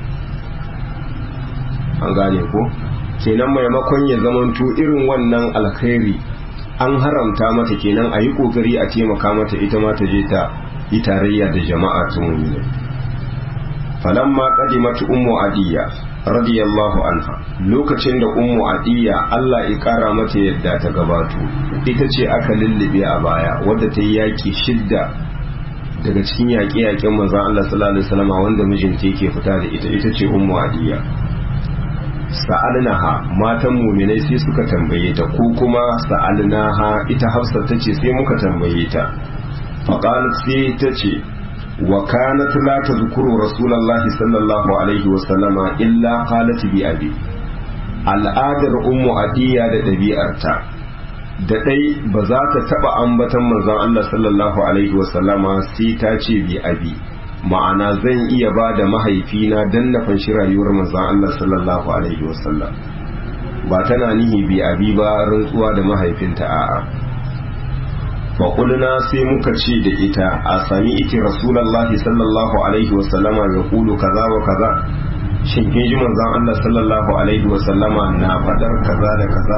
an gane ko kenan maimakon ya zamanto irin wannan alkhairi an haramta mata kenan a yi kokari a taimaka mata ita ma ta je ta yi tarayya da jama'a ta mu'minai falamma qadimat ummu adiya radiyallahu anha lokacin da ummu adiya Allah ya kara mata yadda ta gabato ita ce aka lullube a baya wadda ta yi yaki shidda daga cikin yaƙe-yaƙen manzon Allah sallallahu alaihi wasallam wanda mijinta yake fita da ita ita ce ummu adiya sa'alnaha matan muminai sai suka tambaye ta ko kuma sa'alnaha ita hafsa ta ce sai muka tambaye ta faƙalat sai ta ce wa kanat la tadhkuru rasulullahi sallallahu alaihi wa sallama illa qalat bi abi al'adar ummu adiya da ɗabi'arta da ɗai ba za ta taɓa ambatan manzon Allah sallallahu alaihi wa sallama sai ta ce bi abi ma'ana zan iya ba da mahaifina don na fanshi rayuwar manzan Allah sallallahu Alaihi wasallam ba tana nihi bi abi ba rantsuwa da mahaifinta a'a faƙulna sai muka ce da ita a sami iti rasulallahi sallallahu Alaihi wasallama ya kulu kaza wa kaza shin kin ji manzan Allah sallallahu Alaihi wasallama na faɗar kaza da kaza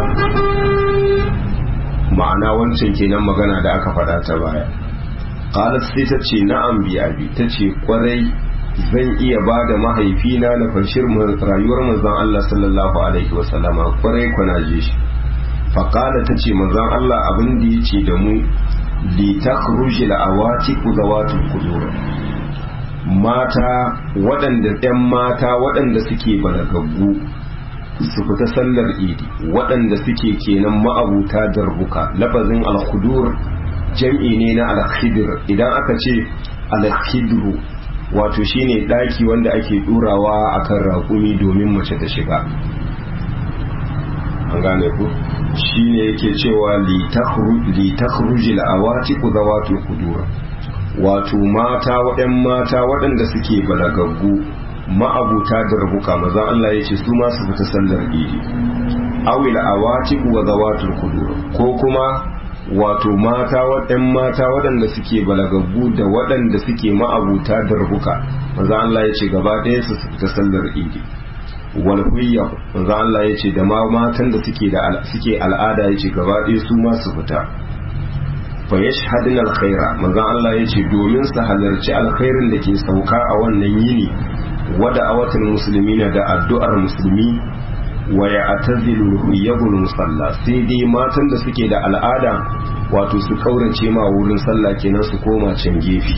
ma'ana wancan kenan magana da aka faɗa ta baya qalat sai ta ce na'am bi abi ta ce kwarai zan iya ba da mahaifina na fashir rayuwar manzon Allah sallallahu alaihi wa sallama kwarai kwana je shi fa qala ta ce manzon Allah abin da yace da mu li takhruj al awati zawatul qudur mata waɗanda ɗan mata waɗanda suke balagaggu su fita sallar idi waɗanda suke kenan ma'abuta darbuka lafazin al-khudur jam'i ne na alkhidir idan aka ce alkhidru wato shine daki wanda ake durawa akan raƙumi domin mace ta shiga an gane ku shine yake cewa li takhruj al-awatiq zawatul qudur wato mata waɗan mata waɗanda suke balagaggu ma'abuta da rabuka maza Allah ya ce su ma su fita sallar idi awil awatiq wa zawatul qudur ko kuma wato mata waɗan mata waɗanda suke balagaggu da waɗanda suke ma'abuta da rubuka manzo Allah ya ce gaba ɗaya su fita sallar idi wal huyya manzo Allah ya ce da ma matan da suke da suke al'ada ya ce gaba ɗaya su ma su fita fa yashhaduna alkhaira manzo Allah ya ce domin su halarci alkhairin da ke sauka a wannan yini wada awatul muslimina da addu'ar musulmi wa ya atazilu huyyabul musalla sai dai matan da suke da al'ada wato su kaurace ma wurin sallah kenan su koma can gefe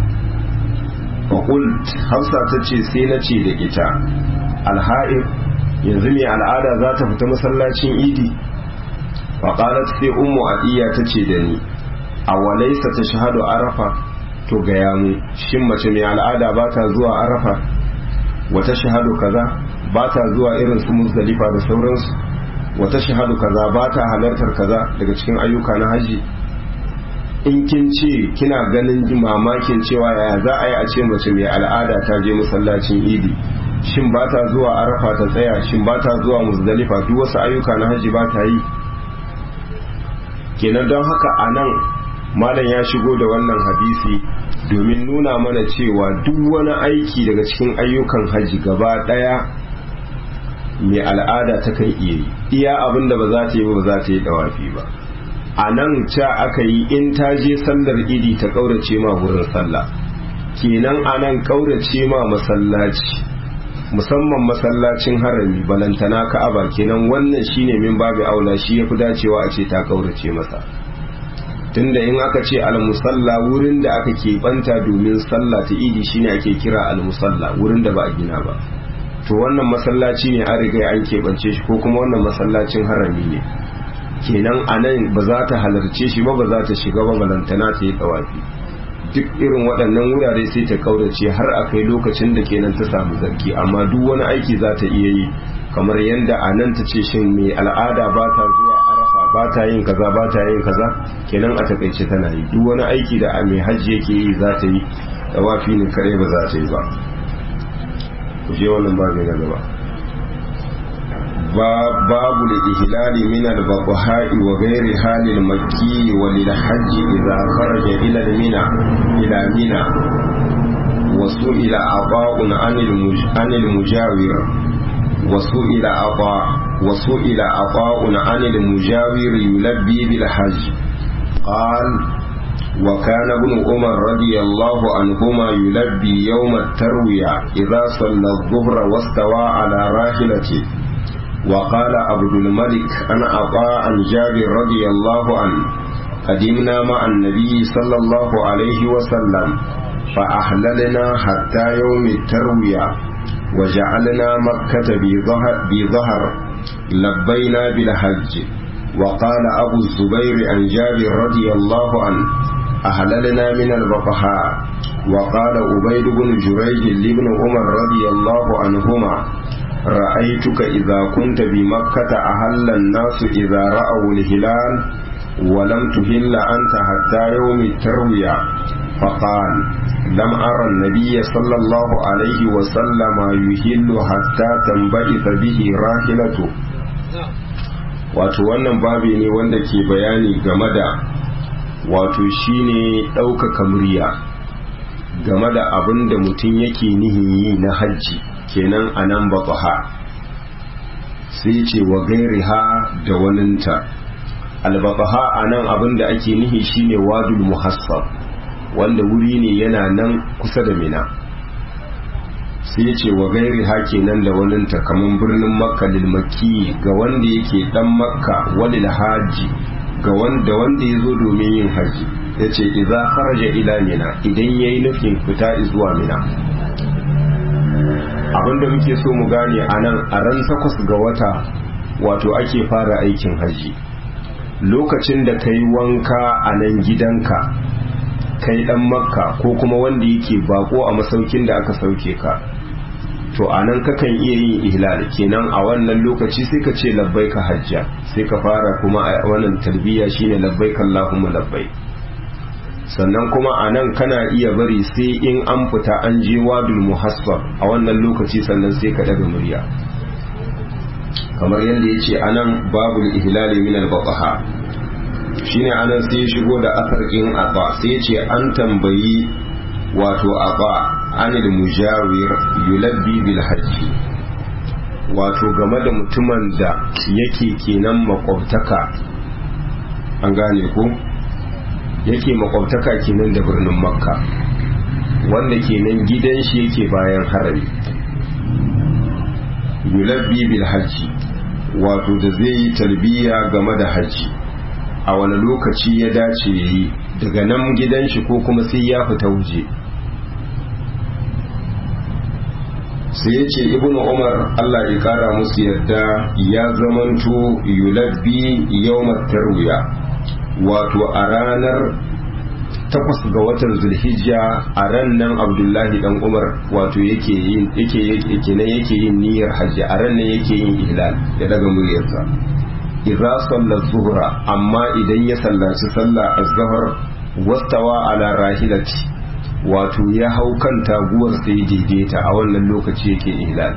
faƙult hafsa ta ce sai na ce da ita alha'ir yanzu mai al'ada za ta fita masallacin idi faƙalat sai ummu adiya ta ce da ni a walaisa ta shahadu arafa to gaya mu shin mace mai al'ada ba ta zuwa arafa wata shahadu kaza ba ta zuwa irin su muzdalifa da sauransu wata shahadu kaza ba ta halartar kaza daga cikin ayyuka na haji in kin ce kina ganin mamakin cewa yaya za a yi a ce mace mai al'ada ta je masallacin idi shin ba ta zuwa arafa ta tsaya shin ba ta zuwa muzdalifa duk wasu ayyuka na haji ba ta yi kenan don haka a nan malam ya shigo da wannan hadisi domin nuna mana cewa duk wani aiki daga cikin ayyukan haji gaba daya mai al'ada ta kan iya yi iya abin da ba za ta yi ba za ta yi dawafi ba a nan ca aka yi in ta je sallar idi ta ƙaurace ma wurin sallah kenan a nan ƙaurace ma masallaci musamman masallacin harami balantana ka'aba kenan wannan shine min babu aula shi yafi dacewa a ce ta ƙaurace masa tunda in aka ce almusalla wurin da aka keɓanta domin sallah ta idi shine ake kira almusalla wurin da ba a gina ba to wannan masallaci ne an riga an keɓance shi ko kuma wannan masallacin harami ne kenan a nan ba za ta halarce shi ba ba za ta shiga ba balantana ta yi tsawafi duk irin waɗannan wurare sai ta kaurace har a kai lokacin da kenan ta samu zarki amma duk wani aiki za ta iya yi kamar yadda a nan ta ce shin mai al'ada ba ta zuwa arafa ba ta yin kaza ba ta yin kaza kenan a takaice tana yi duk wani aiki da mai hajji yake yi za ta yi tsawafi ne kare ba za ta yi ba ku je wannan babu na gaba باب الإهلال من البطحاء وغير حال المكي وللحج إذا خرج إلى المنى إلى منى وسئل عطاء عن المج... عن المجاور وسئل عطاء وسئل عطاء عن المجاور يلبي بالحج قال وكان ابن عمر رضي الله عنهما يلبي يوم التروية إذا صلى الظهر واستوى على راحلته وقال عبد الملك أنا أطاع عن جابر رضي الله عنه قدمنا مع النبي صلى الله عليه وسلم فأحللنا حتى يوم التروية وجعلنا مكة بظهر, بظهر لبينا بالحج وقال أبو الزبير عن جابر رضي الله عنه أهللنا من البطحاء وقال أبيد بن جريج لابن عمر رضي الله عنهما رأيتك إذا كنت بمكة أهل الناس إذا رأوا الهلال ولم تهل أنت حتى يوم التروية فقال لم أرى النبي صلى الله عليه وسلم يهل حتى تنبئث به راحلته wato wannan babi ne wanda ke bayani game da wato shine ɗaukaka murya game da abin da mutum yake nihin yi na hajji kenan a nan baƙaha sai ce wa gairiha da waninta albaƙaha a nan abin da ake nihi shine wadul muhassab wanda wuri ne yana nan kusa da mina sai ce wa gairiha kenan da waninta kamar birnin makka lilmaki ga wanda yake dan makka walil haji ga wanda wanda ya zo domin yin haji ya ce iza kharaja ila mina idan ya yi nufin fita zuwa mina abinda muke so mu gane a nan a ran takwas ga wata wato ake fara aikin haji lokacin da ka yi wanka a nan gidanka kai dan makka ko kuma wanda yake bako a masaukin da aka sauke ka to a nan kakan iya yin ihlal kenan a wannan lokaci sai ka ce labbai ka hajja sai ka fara kuma a wannan talbiya shine labbai Allahumma labbai sannan kuma a nan kana iya bari sai in an fita an je wadul muhassab a wannan lokaci sannan sai ka daga murya kamar yadda ya ce a nan babul ihlali min al-baqaha shine anan sai ya shigo da asarkin aba sai ya ce an tambayi wato aba anil mujawir yulabbi bil hajji wato game da mutumin da yake kenan makwabtaka an gane ko yake makwabtaka kenan da birnin makka wanda kenan gidan shi yake bayan harami yulabbi bil hajji wato da zai yi talbiya game da hajji a wani lokaci ya dace ya yi daga nan gidan shi ko kuma sai ya fita waje sai ya ce ibn umar allah ya kara musu yadda ya zamanto yulabbi yawmat tarwiya wato a ranar takwas ga watan zulhijja a ran nan abdullahi dan umar wato yake yin yake yake nan yake yin niyyar hajji a ran nan yake yin ihlal ya daga muryarsa idza salla zuhra amma idan ya sallaci sallah az-zuhr wastawa ala rahilati wato ya hau kan taguwar sai daidaita a wannan lokaci yake ihlal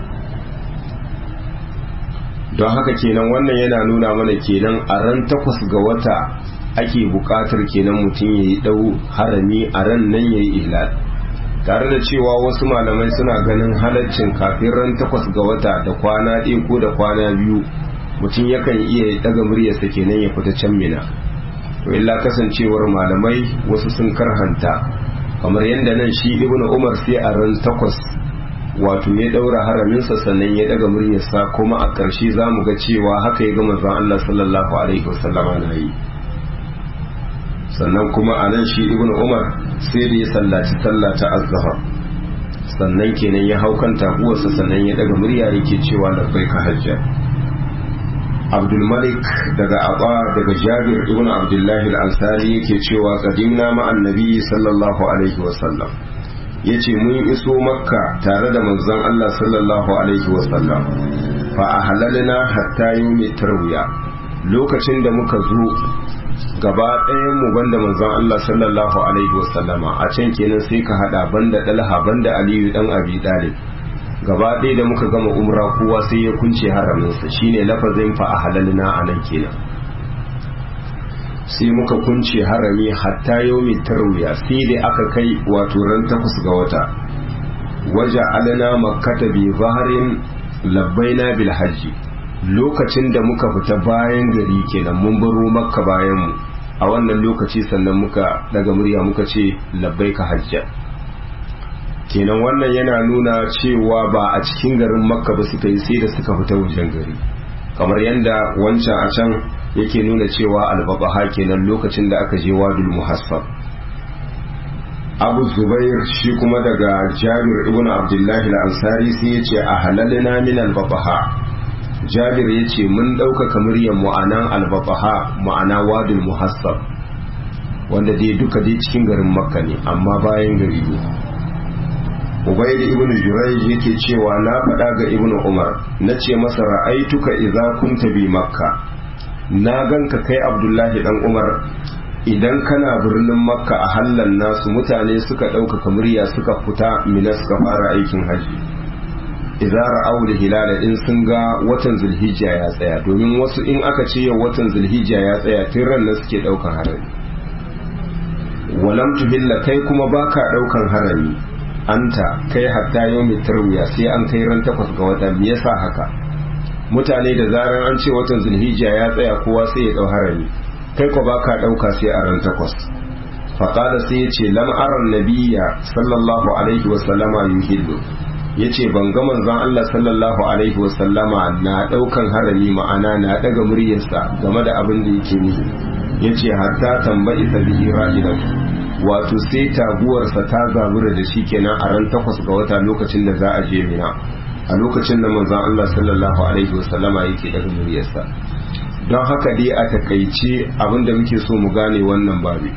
don haka kenan wannan yana nuna mana kenan a ran takwas ga wata ake buƙatar kenan mutum ya yi ɗau harami a ran nan ya yi ihlal tare da cewa wasu malamai suna ganin halaccin kafin ran takwas ga wata da kwana ɗaya ko da kwana biyu mutum yakan iya daga muryarsa kenan ya fita can mina to illa kasancewar malamai wasu sun karhanta kamar yadda nan shi ibnu umar sai a ran takwas wato ya daura haraminsa sannan ya daga muryarsa kuma a ƙarshe za mu ga cewa haka ya ga manzon Allah sallallahu alaihi wasallama na yi sannan kuma a nan shi ibnu umar sai da ya sallaci sallah ta azhar sannan kenan ya hau kan taguwarsa sannan ya daga murya yake cewa labbaika hajja abdulmalik daga aba daga jabir ibn abdullahi al-ansari yake cewa qadimna ma annabi sallallahu alaihi wasallam yace mun iso makka tare da manzon Allah sallallahu alaihi wasallam fa ahlalna hatta yawmi tarwiya lokacin da muka zo gaba ɗayan mu banda manzon Allah sallallahu alaihi wasallama a can kenan sai ka hada banda dalha banda aliyu dan abi talib gaba ɗaya da muka gama umra kowa sai ya kunce haraminsa shine lafazin fa a halalina a nan kenan sai muka kunce harami hatta yau mai tarwiya sai da aka kai wato ran takwas ga wata waje alana makkata bi zaharin labbaina bil hajji lokacin da muka fita bayan gari kenan mun baro makka bayan mu a wannan lokaci sannan muka daga murya muka ce labbaika hajja kenan wannan yana nuna cewa ba a cikin garin makka ba suka yi sai da suka fita wajen gari kamar yadda wancan a can yake nuna cewa albabaha kenan lokacin da aka je wadul muhassab abu zubair shi kuma daga jabir ibn abdullahi al-ansari sai ya ce a halalina min albabaha jabir ya ce mun ɗaukaka muryar mu'anan albabaha ma'ana wadul muhassab wanda dai duka dai cikin garin makka ne amma bayan gari ne ubaid ibn jurayj yake cewa na faɗa ga ibn umar na ce masa ra'aituka idza kunta bi makka na ganka kai abdullahi dan umar idan kana birnin makka a hallan nasu mutane suka ɗaukaka murya suka fita mina suka fara aikin haji idza ra'aw da hilala in sun ga watan zulhijja ya tsaya domin wasu in aka ce yau watan zulhijja ya tsaya tun ran nan suke ɗaukan harami walam tuhilla kai kuma baka ɗaukan harami anta kai hatta yau mai tarwiya sai an kai ran takwas ga wata me yasa haka mutane da zaran an ce watan zulhijja ya tsaya kowa sai ya dau harami kai ko baka dauka sai a ran takwas faqala sai yace lam aran nabiyya sallallahu alaihi wa sallama yuhillu yace ban ga manzon Allah sallallahu alaihi wa sallama na daukan harami ma'ana na daga muryarsa game da abin da yake nihi yace hatta tambayi sabihi ra'ilatu wato sai taguwarsa ta zabura da shi kenan a ran takwas ga wata lokacin da za a je mina a lokacin da manzon Allah sallallahu alaihi wasallama yake daga muryarsa don haka dai a takaice abinda muke so mu gane wannan babi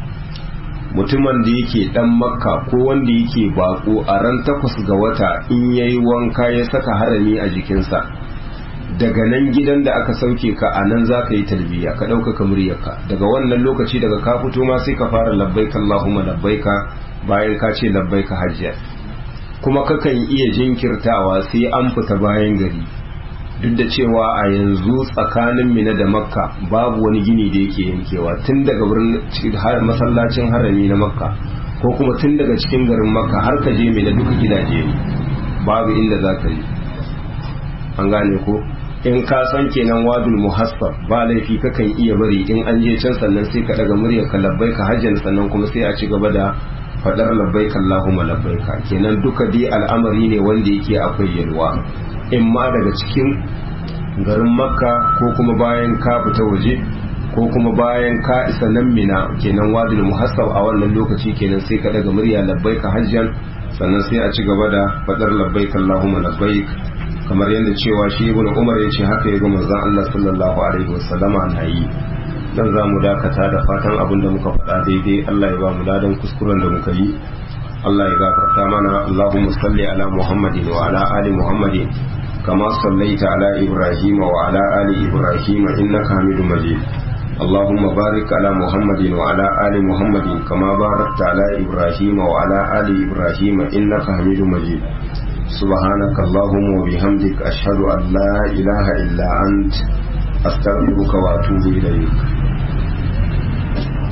mutumin da yake dan makka ko wanda yake bako a ran takwas ga wata in yayi wanka ya saka harami a jikinsa daga nan gidan da aka sauke ka a nan za ka yi talbiya ka ɗaukaka muryarka daga wannan lokaci daga ka fito ma sai ka fara labbaika Allahumma labbaika bayan ka ce labbaika hajjiya kuma kakan iya jinkirtawa sai an fita bayan gari duk da cewa a yanzu tsakanin mina da makka babu wani gini da yake yankewa tun daga wurin masallacin harami na makka ko kuma tun daga cikin garin makka har ka je mina duka gidaje ne babu inda za ka yi an gane ko in ka san kenan wadul muhassab ba laifi kakan iya bari in an je can sannan sai ka daga muryar ka labbaika hajjan sannan kuma sai a ci gaba da fadar labbaika Allahumma labbaika kenan duka dai al'amari ne wanda yake akwai yalwa in ma daga cikin garin makka ko kuma bayan ka fita waje ko kuma bayan ka isa nan mina kenan wadul muhassab a wannan lokaci kenan sai ka daga murya labbaika hajjan sannan sai a ci gaba da fadar labbaika Allahumma labbaik kamar yadda cewa shi ibn umar ya ce haka ya ga manzon Allah sallallahu alaihi wasallama na yi dan za mu dakata da fatan abin da muka faɗa daidai Allah ya ba mu ladan kuskuren da muka yi Allah ya gafarta mana Allahumma salli ala Muhammadin wa ala ali Muhammadin kama sallaita ala Ibrahim wa ala ali Ibrahim innaka Hamidum Majid اللهم بارك على محمد وعلى آل محمد كما باركت على إبراهيم وعلى آل إبراهيم إنك حميد مجيد سبحانك اللهم وبحمدك أشهد أن لا إله إلا أنت أستغفرك وأتوب إليك